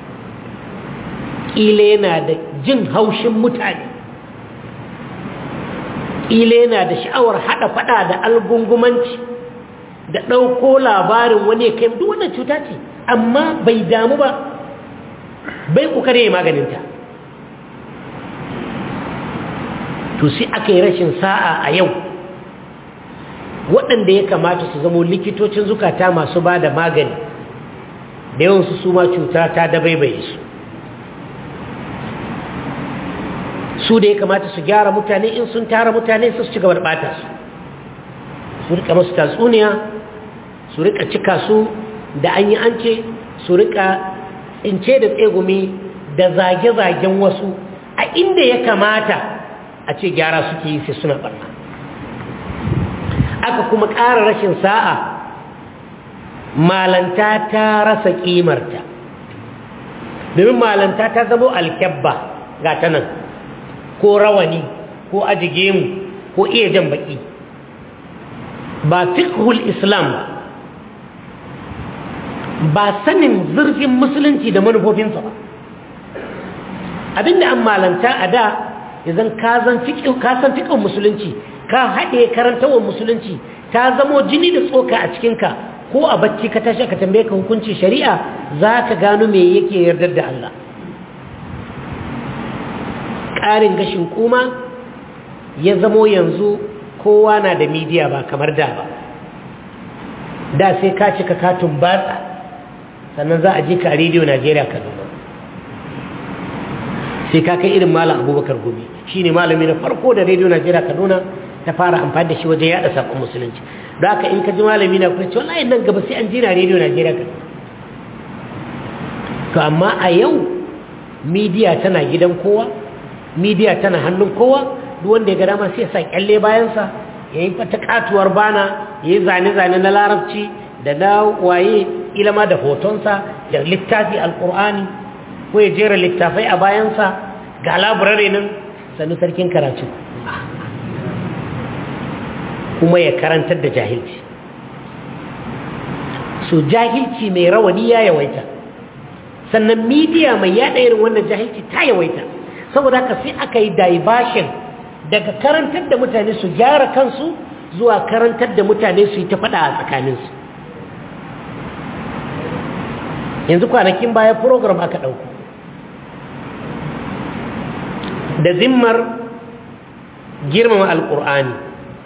Speaker 1: ƙila yana da jin haushin mutane ƙila yana da sha'awar haɗa faɗa da algungumanci da ɗauko labarin wani kai duk wannan cuta ce amma bai damu ba bai ƙoƙari ya maganinta to sai aka yi rashin sa'a a yau waɗanda ya kamata su zamo likitocin zukata masu ba da magani da yawansu su ma cuta ta dabaibaye su su da ya kamata su gyara mutane in sun tara mutane su ci gaba da ɓata su su rika masu tatsuniya su rika cika su da an yi an ce su rika tsince da tsegumi da zage-zagen wasu a inda ya kamata a ce gyara suke yi sai suna barna aka kuma ƙara rashin sa'a malanta ta rasa ƙimarta domin malanta ta zamo alkyabba ga ta nan ko rawani ko ajige mu ko iya jan baki ba fiqhul islam ba ba sanin zurfin musulunci da manufofinsa ba abinda an malanta a da idan ka san fiƙin musulunci ka haɗe karantawar musulunci ta zamo jini da tsoka a cikinka ko a bacci ka tashi ka tambaye ka hukunci shari'a za ka gano me yake yardar da Allah ƙarin gashin kuma ya zamo yanzu kowa na da midiya ba kamar da ba da sai ka cika katun batsa sannan za a ji ka a rediyo najeriya kaduna sai ka kai irin malam abubakar gobe shi ne malami na farko da rediyo najeriya kaduna ta fara amfani da shi wajen yada saƙon musulunci da haka in ka ji malami na kuma ce wallahi nan gaba sai an ji na rediyo najeriya kaduna to amma a yau midiya tana gidan kowa midiya tana hannun kowa duk wanda ya ga dama sai ya sa kyalle bayansa ya yi fata katuwar bana ya yi zane-zane na larabci da na waye ilama da hotonsa da littafi alkur'ani ko ya jera littafai a bayansa ga laburare nan sannu sarkin karatu kuma ya karantar da jahilci so jahilci mai rawani ya yawaita sannan midiya mai yada irin wannan jahilci ta yawaita saboda haka sai aka yi diversion daga karantar da mutane su gyara kansu zuwa karantar da mutane su yi ta faɗa a tsakaninsu yanzu kwanakin baya program aka ɗauku da zimmar girmama alƙur'ani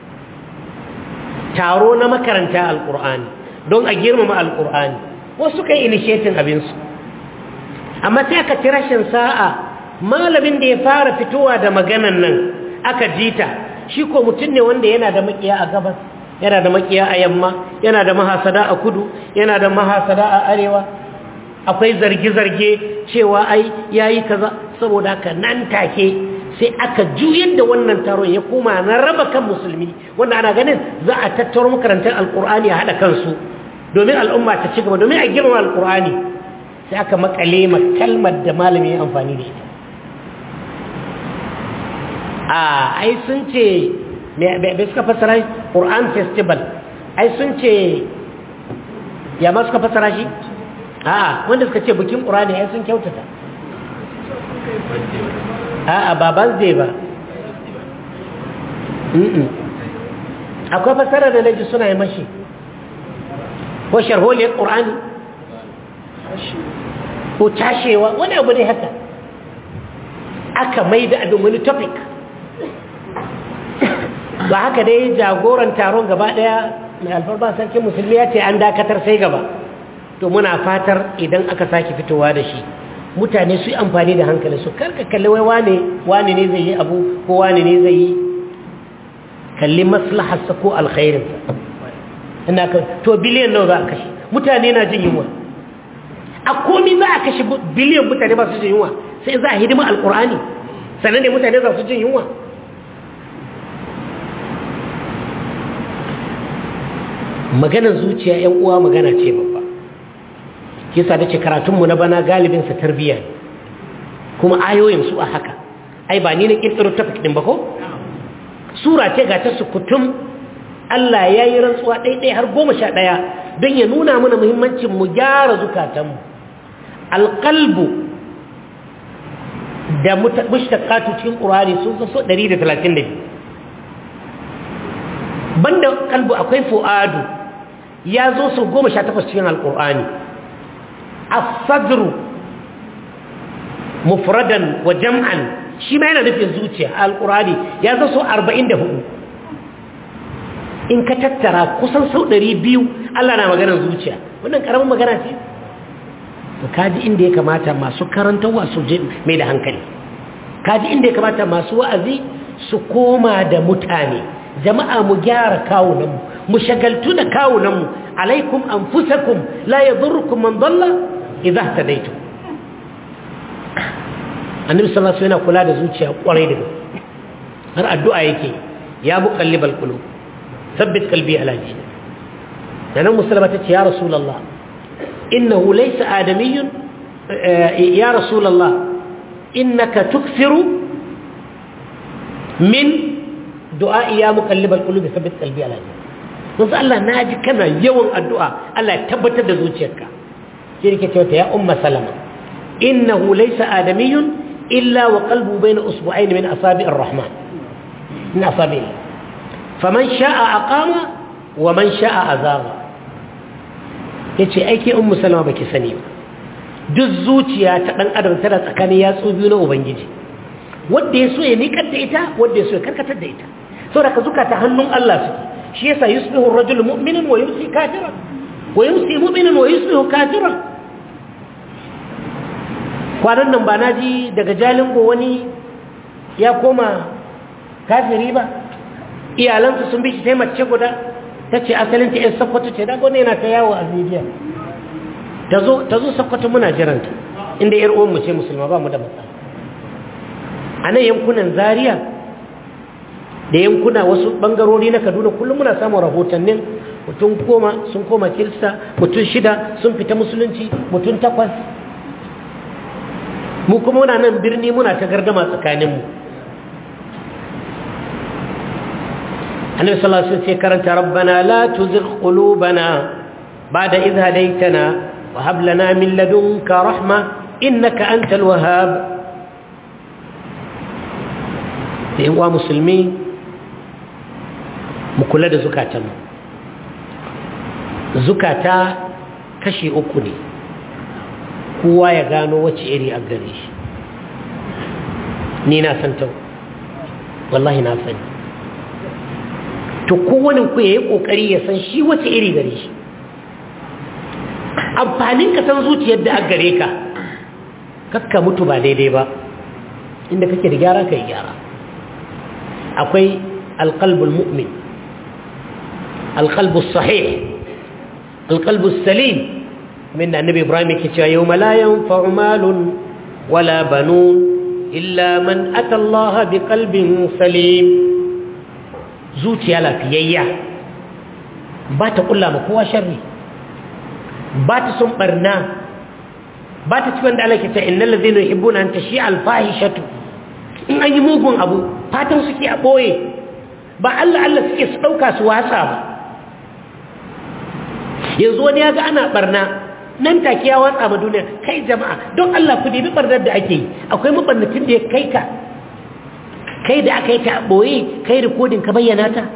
Speaker 1: taro na makaranta alƙur'ani don a girmama alƙur'ani wasu kai initiating abinsu amma sai aka ci rashin sa'a malamin da ya fara fitowa da maganan nan aka jita shi ko mutum ne wanda yana da makiya a gabas yana da makiya a yamma yana da mahasada a kudu yana da mahasada a arewa akwai zarge-zarge cewa ai yayi kaza saboda haka nan take sai aka juyar da wannan taron ya koma na raba kan musulmi wanda ana ganin za a tattaro makarantar alkur'ani a haɗa kansu domin al'umma ta ci gaba domin a girma alkur'ani sai aka makale ma kalmar da malami ya amfani da ita a ai sun ce bai suka fasara ƙur'an festival ai sun ce ya ma suka fasara shi a wanda suka ce bikin ƙur'ani ai sun kyautata a ba birthday ba akwai fasara da naji suna yi mashi ko sharholiyar ƙur'ani ko tashewa wani abu ne haka aka mai da abin wani topic ba haka dai jagoran taron gaba daya mai alfarba sarkin musulmi ya ce an dakatar sai gaba to muna fatar idan aka sake fitowa da shi mutane su yi amfani da hankali su karka kalli wai wane wane ne zai yi abu ko wane ne zai yi kalli maslaharsa ko alkhairinsa ina ka to biliyan nawa za a kashe mutane na jin yunwa a komi za a kashe biliyan mutane ba su jin yunwa sai za a hidima alkur'ani sannan ne mutane za su jin yunwa maganar zuciya yan uwa magana ce babba kisa da ce karatunmu na bana galibinsa tarbiyya ne kuma ayoyin su a haka ai ba ni na kirkiro tafik din ba ko sura ce ga ta sukutum Allah ya yi rantsuwa ɗaiɗai har goma sha ɗaya don ya nuna mana muhimmancin mu gyara zukatanmu alƙalbu da mushtaqatu cikin ƙurani sun so 132 banda kalbu akwai fu'adu ya zo su goma sha takwas cikin alƙur'ani asadru mufradan wa jam'an shi ma yana nufin zuciya alƙur'ani ya zo su arba'in da hudu in ka tattara kusan sau ɗari biyu allah na maganar zuciya wannan ƙaramin magana ce to kaji inda ya kamata masu karantarwa su je mai da hankali kaji inda ya kamata masu wa'azi su koma da mutane jama'a mu gyara kawunanmu mu shagaltu da kawunanmu alaikum anfusakum la yadurrukum man dalla idza ihtadaytum annabi sallallahu alaihi wasallam kula da zuciya kwarai da har addu'a yake ya muqallibal qulub thabbit qalbi ala dinik dan musulma tace ya rasulullah innahu laysa adamiyyun ya rasulullah innaka tukthiru min du'a ya muqallibal qulub thabbit qalbi ala dinik manzo Allah naji kana yawan addu'a Allah ya tabbatar da zuciyarka sai yake cewa ya umma salama innahu laysa adamiyyun illa wa qalbu bayna usbu'ayn min asabi'ir rahman min asabi' faman sha'a aqama wa man sha'a azama yace aike ummu salama baki sani ba duk zuciya ta dan adam tana tsakanin yatsu biyu na ubangiji wanda yaso ya nikar da ita wanda yaso ya karkatar da ita saboda ka zuka ta hannun Allah suke shi yasa yusbihu ar-rajulu mu'minan wa yumsi kafiran wa yumsi mu'minan wa yusbihu kafiran kwanan nan ba na ji daga jalingo wani ya koma kafiri ba iyalansu sun bi shi ta mace guda ta ce asalin ta 'yan sakwato ce daga wani yana ta yawo a media ta zo sakwato muna jiranta inda 'yar uwanmu ce musulma ba mu da matsala a nan yankunan zaria da yankuna wasu bangarori na kaduna kullum muna samun rahotannin mutum koma sun koma kirista mutum shida sun fita musulunci mutum takwas mu kuma muna nan birni muna ta gardama tsakaninmu annabi sallallahu alaihi wasallam sai karanta rabbana la tuzigh qulubana ba'da idh hadaytana wa hab lana min ladunka rahma innaka antal wahhab da yan uwa musulmi mu kula da zukatanmu zukata kashi uku ne kowa ya gano wacce iri a gare shi ni na san ta wallahi na sani to kowane ku ya yi ƙoƙari ya san shi wacce iri gare shi amfanin ka san zuciyar da a gare ka kakka mutu ba daidai ba inda kake da gyara ka yi gyara akwai alƙalbul mu'min alƙalbul sahih alƙalbul salim min da annabi ibrahim yake cewa yau malayan fa'umalun wala banun illa man ata Allah bi qalbin salim zuciya lafiyayya ba ta kulla ma kowa sharri ba ta sun barna ba ta ci wanda Allah ke ta innal ladhina yuhibbuna an tashi al fahishatu in an yi mugun abu fatan suke a boye ba Allah Allah suke su dauka su wasa ba yanzu wani ya ga ana barna nan take ya watsa ma duniya kai jama'a don Allah ku dibi barnar da ake yi akwai mabarnatin da ya kai ka kai da aka yi ta boye kai rikodin ka bayyana ta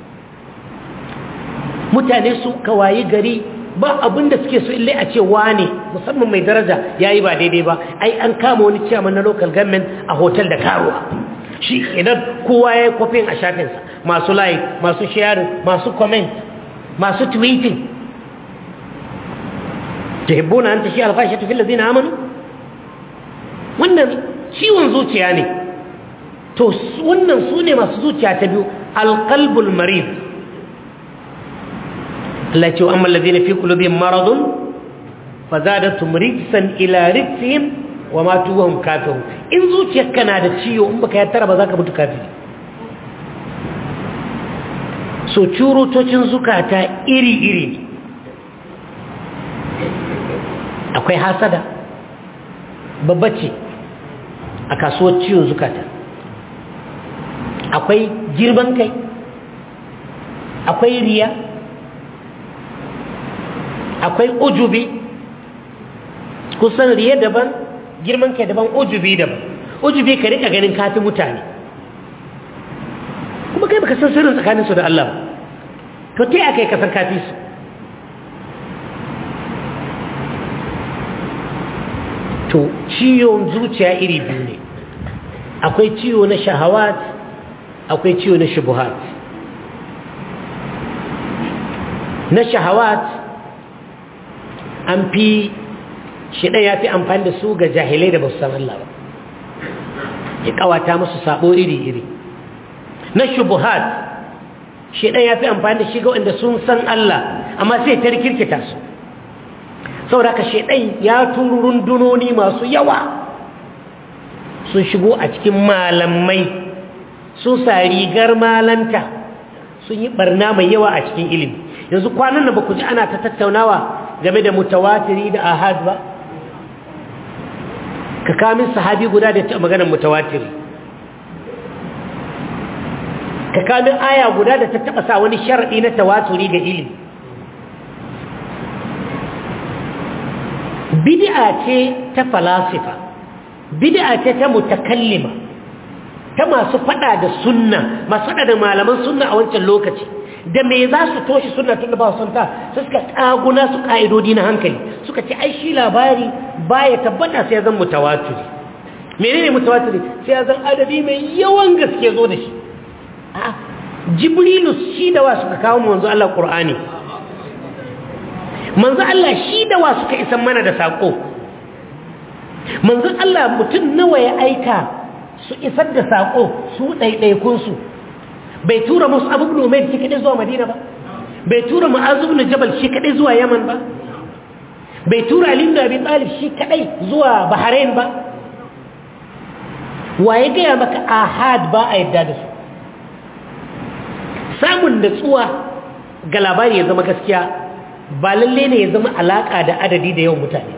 Speaker 1: mutane su kawayi gari ba abin da suke so illai a ce wane musamman mai daraja ya yi ba daidai ba ai an kama wani ciyaman na local government a hotel da karuwa shi idan kowa ya yi kwafin a shafinsa masu like masu sharing masu comment masu tweeting tuhibbuna an tashi alfashatu fil ladina amanu wannan ciwon zuciya ne to wannan su ne masu zuciya ta biyu alqalbul marid Allah ce amma alladhina fi qulubihim maradun fazadatum rijsan ila rijsihim wa matu wa hum kafirun in zuciyarka na da ciwo in baka yattara ba za ka mutu kafiri so curutocin zukata iri-iri ne akwai hasada babba ce a kasuwar ciwon zukata akwai girman kai akwai riya akwai ujubi kusan riya daban girman kai daban ujubi daban ujubi ka rika ganin kafi mutane kuma kai baka san sirrin tsakaninsu da Allah ba to ta aka yi kasar kafi su to ciwon zuciya iri biyu ne akwai ciwo na shahawat akwai ciwo na shubuhat na shahawat an fi shiɗan ya fi amfani da su ga jahilai da ba su san Allah ba ya kawata musu sabo iri-iri na shubuhat shiɗan ya fi amfani da shi ga wanda sun san Allah amma sai ta rikirkita su saboda ka shaidan ya turu rundunoni masu yawa sun shigo a cikin malamai sun sa rigar malanta sun yi barna mai yawa a cikin ilimi yanzu kwanan da ba ku ji ana ta tattaunawa game da mutawatiri da ahad ba ka kamin sahabi guda da ta maganar mutawatiri ka kamin aya guda da ta taba sa wani sharaɗi na tawaturi ga ilimi bid'a ce ta falasifa bid'a ce ta mutakallima ta masu fada da sunna masu fada da malaman sunna a wancan lokaci da me za su toshe sunna tun da ba su ta su suka kaguna su ka'idodi na hankali suka ce ai shi labari baya tabbata sai ya zan mutawatiri menene mutawatiri sai ya zan adadi mai yawan gaske zo da shi a jibrilu shi da wa suka kawo mu wanzu Allah qur'ani manzo Allah shi da wa suka isan mana da sako manzo Allah mutum nawa ya aika su isar da sako su ɗaiɗaikun su bai tura musu abu ibn umayr shi kadai zuwa madina ba bai tura mu'az ibn jabal shi kadai zuwa yaman ba bai tura ali ibn abi talib shi kadai zuwa bahrain ba waye gaya maka ahad ba a yadda da su samun natsuwa ga labari ya zama gaskiya ba lalle ne ya zama alaka da adadi da yawan mutane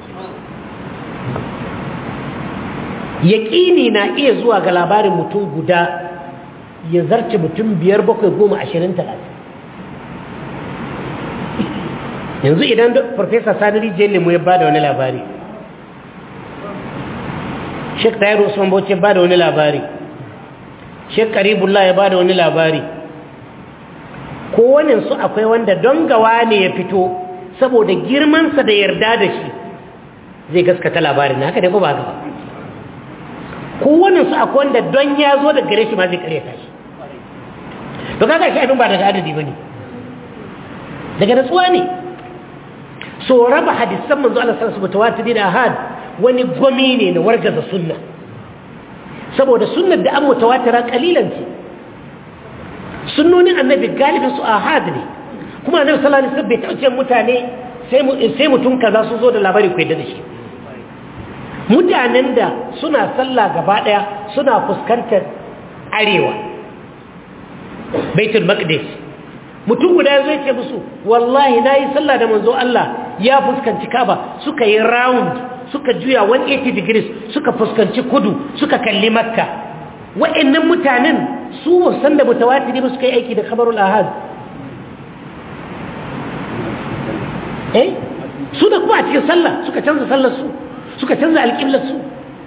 Speaker 1: yaƙini na iya zuwa ga labarin mutum guda ya zarce mutum biyar bakwai goma ashirin talatin yanzu idan farfesa sanari jelimu ya ba da wani labari shek tayiru usman bauchi ba da wani labari shek karibullah ya bada wani labari kowaninsu akwai wanda don gawa ne ya fito saboda girmansa da yarda da shi zai gaskata labarin haka dai ko ba gaba kowaninsu akwai wanda don ya zo da gare shi ma zai karyata shi to kaga shi abin ba daga adadi ba ne daga natsuwa ne so raba hadisan manzo Allah sallallahu alaihi wasallam da ahad wani gwami ne na wargaza sunna saboda sunnar da an mutawatira kalilan ce sunnonin annabi galibin su ahad ne kuma annabi sallallahu alaihi wasallam bai tace mutane sai sai mutum kaza su zo da labari ku yadda da shi mutanen da suna sallah gaba daya suna fuskantar arewa baitul maqdis mutum guda zai ce musu wallahi nayi sallah da manzo Allah ya fuskanci Kaaba suka yi round suka juya 180 degrees suka fuskanci kudu suka kalli Makka wa'annan mutanen su san da mutawatiri ba suka yi aiki da khabarul ahad eh su da kuma a cikin sallah suka canza sallar su suka canza alƙiblar su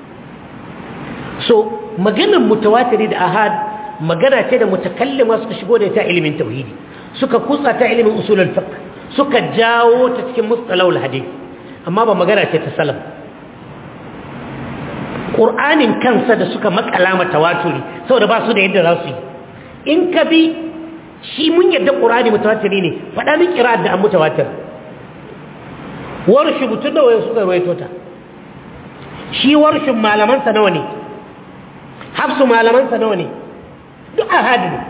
Speaker 1: so maganar mutawatiri da ahad magana ce da mutakallima suka shigo da ta ilimin tauhidi suka kutsa ta ilimin usulul fiqh suka jawo ta cikin mustalahul hadith amma ba magana ce ta salaf qur'anin kansa da suka makala mata tawaturi saboda ba su da yadda za su yi in ka bi shi mun yadda qur'ani mutawatiri ne faɗa min qira'at da an mutawatir warshi mutun da waye suka rawaito ta shi warshin malaman sa nawa ne hafsu malaman sa nawa ne duk ahad ne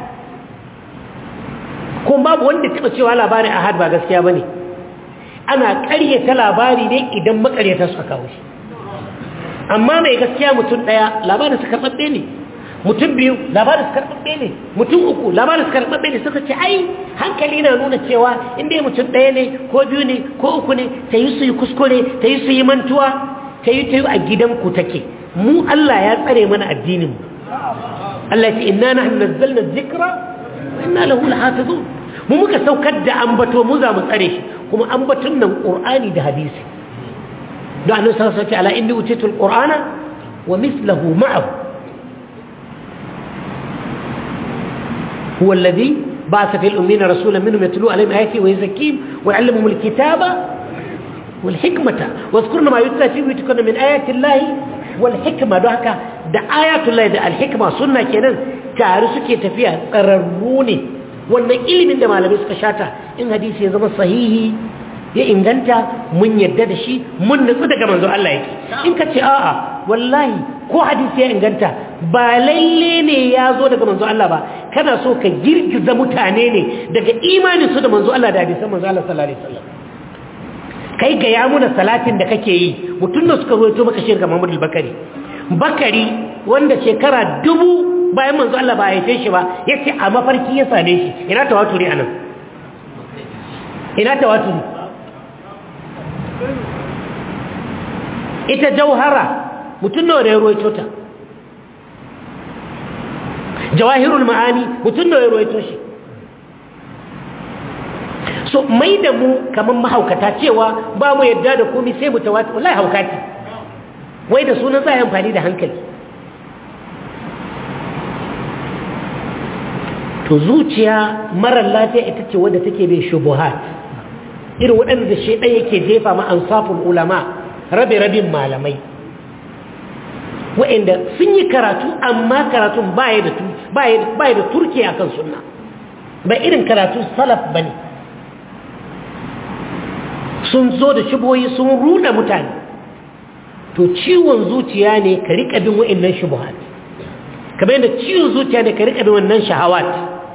Speaker 1: kuma babu wanda taɓa cewa labarin ahad ba gaskiya ba ne ana ƙaryata labari ne idan makaryata suka kawo shi amma mai gaskiya mutum ɗaya labarin su karɓaɓɓe ne mutum biyu labarin su karɓaɓɓe ne mutum uku labarin su karɓaɓɓe ne suka ce ai hankali na nuna cewa inda mutum ɗaya ne ko biyu ne ko uku ne ta yi su yi kuskure ta yi su yi mantuwa ta yi ta yi a gidanku take mu Allah ya tsare mana addinin mu Allah ya ce inna nahnu nazzalna dhikra wa inna lahu lahafizun mu muka saukar da ambato mu za mu tsare shi kuma ambaton nan qur'ani da hadisi da annabi sallallahu alaihi wasallam ala inni utitu alqur'ana wa mithluhu ma'ahu huwa alladhi ba'atha fil ummiyina rasulan minhum yatlu alaihim ayati wa yuzakkihim wa yu'allimuhum alkitaba wal hikmata wa yadhkuruna ma yutla fi buyutikunna min ayati llahi wal hikma don haka da ayatullahi da al hikma sunna kenan tare suke tafiya tsararru ne wannan ilimin da malamai suka shata in hadisi ya zama sahihi ya inganta mun yadda da shi mun nutsu daga manzo Allah yake in ka ce a'a wallahi ko hadisi ya inganta ba lalle ne ya zo daga manzo Allah ba kana so ka girgiza mutane ne daga imanin su da manzo Allah da hadisan manzo Allah sallallahu alaihi wasallam kai ga ya muna salatin da kake yi mutum da suka ruwaito maka shirka Muhammad al-Bakari Bakari wanda shekara dubu bayan manzo Allah ba ya shi ba yace a mafarki ya same shi ina tawaturi anan ina tawaturi ita jauhara mutum nawa da ya ruwaito ta jawahirul ma'ani mutum nawa ya ruwaito shi so mai da mu kamar mahaukata cewa ba mu yadda da komai sai mu tawatu wallahi haukati wai da sunan za a yi amfani da hankali to zuciya marar lafiya ita ce wadda take bai shubuhat irin waɗanda shaidan yake jefa ma ansaful ulama rabe-rabin malamai waɗanda sun yi karatu amma karatun baya da turke a kan sunna ba irin karatu salaf ba ne sun zo da shubohi sun ruda mutane to ciwon zuciya ne ka riƙa bin waɗannan shubuhat kamar yadda ciwon zuciya ne ka riƙa bin wannan shahawat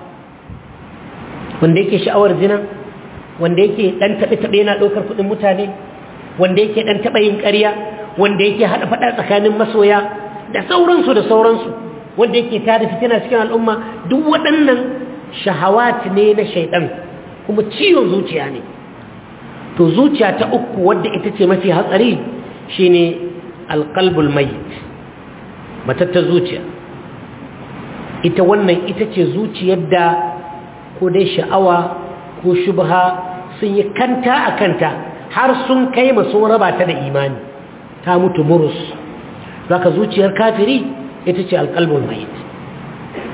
Speaker 1: wanda yake sha'awar zina wanda yake dan taɓe-taɓe yana ɗaukar kuɗin mutane wanda yake dan taɓa yin ƙarya wanda yake haɗa faɗa tsakanin masoya da sauransu da sauransu wanda yake tada fitina cikin al'umma duk waɗannan shahawat ne na shaiɗan kuma ciwon zuciya ne to zuciya ta uku wadda ita ce mafi hatsari shine alqalbul mayyit matattar zuciya ita wannan ita ce zuciyar da ko dai sha'awa ko shubha sun yi kanta a kanta har sun kai masu raba ta da imani ta mutu murus zaka zuciyar kafiri ita ce alƙalbin mayit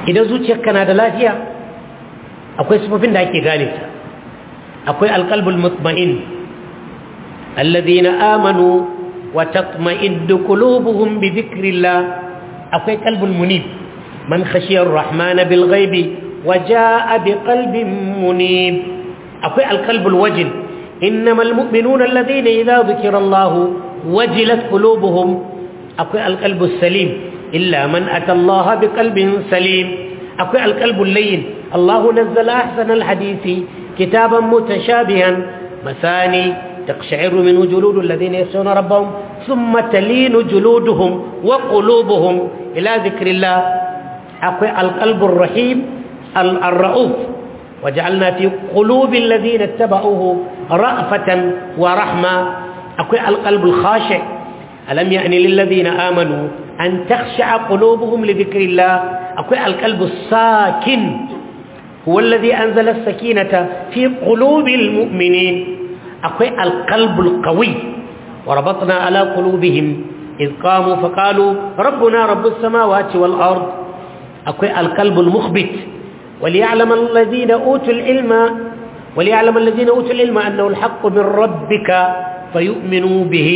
Speaker 1: idan zuciyarka na da lafiya akwai sifofin da ake gane ta akwai alqalbul mutma'in alladhina amanu wa tatma'innu qulubuhum bi dhikrillah akwai qalbul munib man khashiya ar-rahman bil ghaibi wa jaa bi qalbin munib akwai alqalbul wajil innamal mu'minuna alladhina idha dhukira Allah wajilat qulubuhum akwai alqalbus salim illa man ata Allah bi qalbin salim akwai alqalbul layyin Allah nazzala ahsana alhadisi kitaban mutashabihan masani تقشعر منه جلود الذين يخشون ربهم ثم تلين جلودهم وقلوبهم إلى ذكر الله أقوى القلب الرحيم الرؤوف وجعلنا في قلوب الذين اتبعوه رأفة ورحمة أقوى القلب الخاشع ألم يعني للذين آمنوا أن تخشع قلوبهم لذكر الله أقوى القلب الساكن هو الذي أنزل السكينة في قلوب المؤمنين أقوى القلب القوي وربطنا على قلوبهم إذ قاموا فقالوا ربنا رب السماوات والأرض أقوى القلب المخبت وليعلم الذين أوتوا العلم وليعلم الذين أوتوا العلم أنه الحق من ربك فيؤمنوا به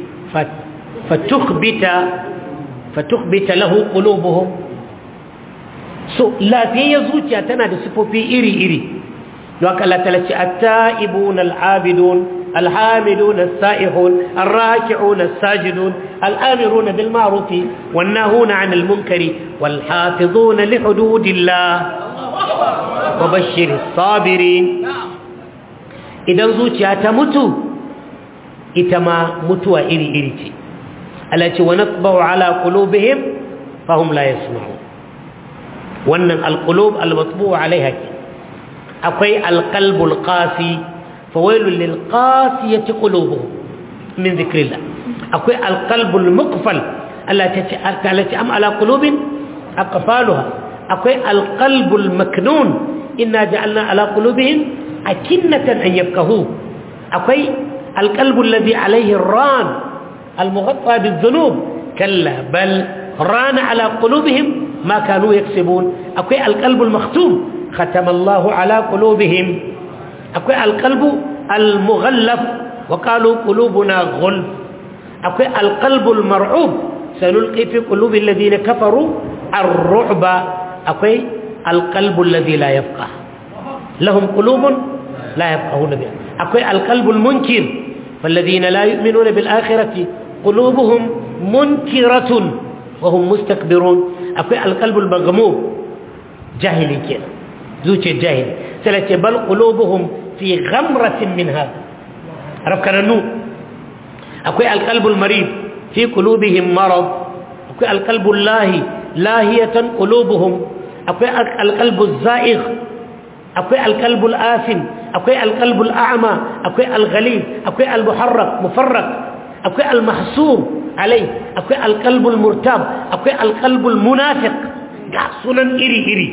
Speaker 1: فتخبت فتخبت له قلوبهم so lafiya zuciya tana da sifofi iri-iri don Allah talace at-ta'ibun al-abidun الحامدون السائحون الراكعون الساجدون الآمرون بالمعروف والناهون عن المنكر والحافظون لحدود الله وبشر الصابرين إذا زوجها تمت إتما متوى إري إريتي التي ونطبع على قلوبهم فهم لا يسمعون وأن القلوب المطبوع عليها أقوي القلب القاسي فويل للقاسية قلوبهم من ذكر الله أقول القلب المقفل التي أم على قلوب أقفالها أقول القلب المكنون إنا جعلنا على قلوبهم أكنة أن يفقهوه أقول القلب الذي عليه الران المغطى بالذنوب كلا بل ران على قلوبهم ما كانوا يكسبون أقول القلب المختوم ختم الله على قلوبهم akwai alkalbu almughallaf wa qalu qulubuna ghulf akwai alqalbul mar'ub sanulqi fi qulubi alladhina kafaru ar-ru'ba akwai alqalbu alladhi la yafqah lahum qulubun la yafqahuna biha akwai alqalbul munkir falladhina la yu'minuna bil akhirati qulubuhum munkiratun wa hum mustakbirun akwai alqalbul maghmum jahili kenan zuciyar jahili sai ce bal qulubuhum fi ghamratin min hada rafkananu akwai alqalbul marid fi qulubihim marad akwai alqalbul lahi lahiyatan qulubuhum akwai alqalbuz za'igh akwai alqalbul afin akwai alqalbul a'ma akwai alghalib akwai almuharrak mufarrak akwai almahsur alai akwai alqalbul murtab akwai alqalbul munafiq ga sunan iri iri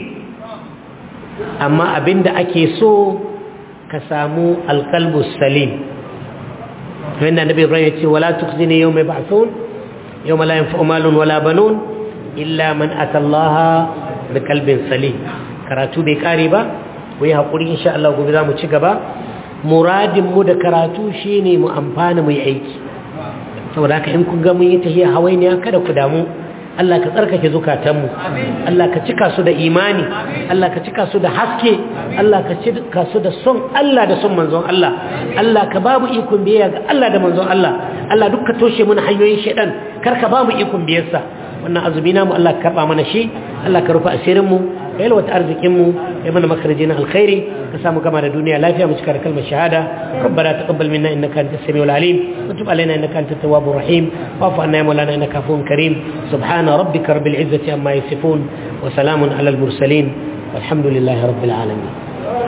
Speaker 1: amma abinda ake so ka samu alkalbu salim wanda nabi ibrahim ya ce wala tukhzini yawma yub'athun yawma la yanfa'u malun wala banun illa man atallaha biqalbin salim karatu bai kare ba ku yi hakuri insha Allah gobe za mu ci gaba muradin mu da karatu shine mu amfana mu yi aiki saboda haka in kun ga mun yi tahiya hawainiya kada ku damu Allah ka tsarkake zukatanmu Allah ka cika su da imani Allah ka cika su da haske Allah ka cika su da son Allah da son manzon Allah Allah ka babu ikon biyayya ga Allah da manzon Allah Allah duk ka toshe mana hanyoyin shedan kar ka bamu ikon biyarsa wannan azumi namu Allah ka karba mana shi Allah ka rufa asirin mu ka yalwata arzikin mu ya mana makarajin alkhairi ka samu gama da duniya lafiya mu cika da kalmar shahada ربنا تقبل منا انك انت السميع العليم وتب علينا انك انت التواب الرحيم واعف عنا يا مولانا انك عفو كريم سبحان ربك رب العزه عما يصفون وسلام على المرسلين والحمد لله رب العالمين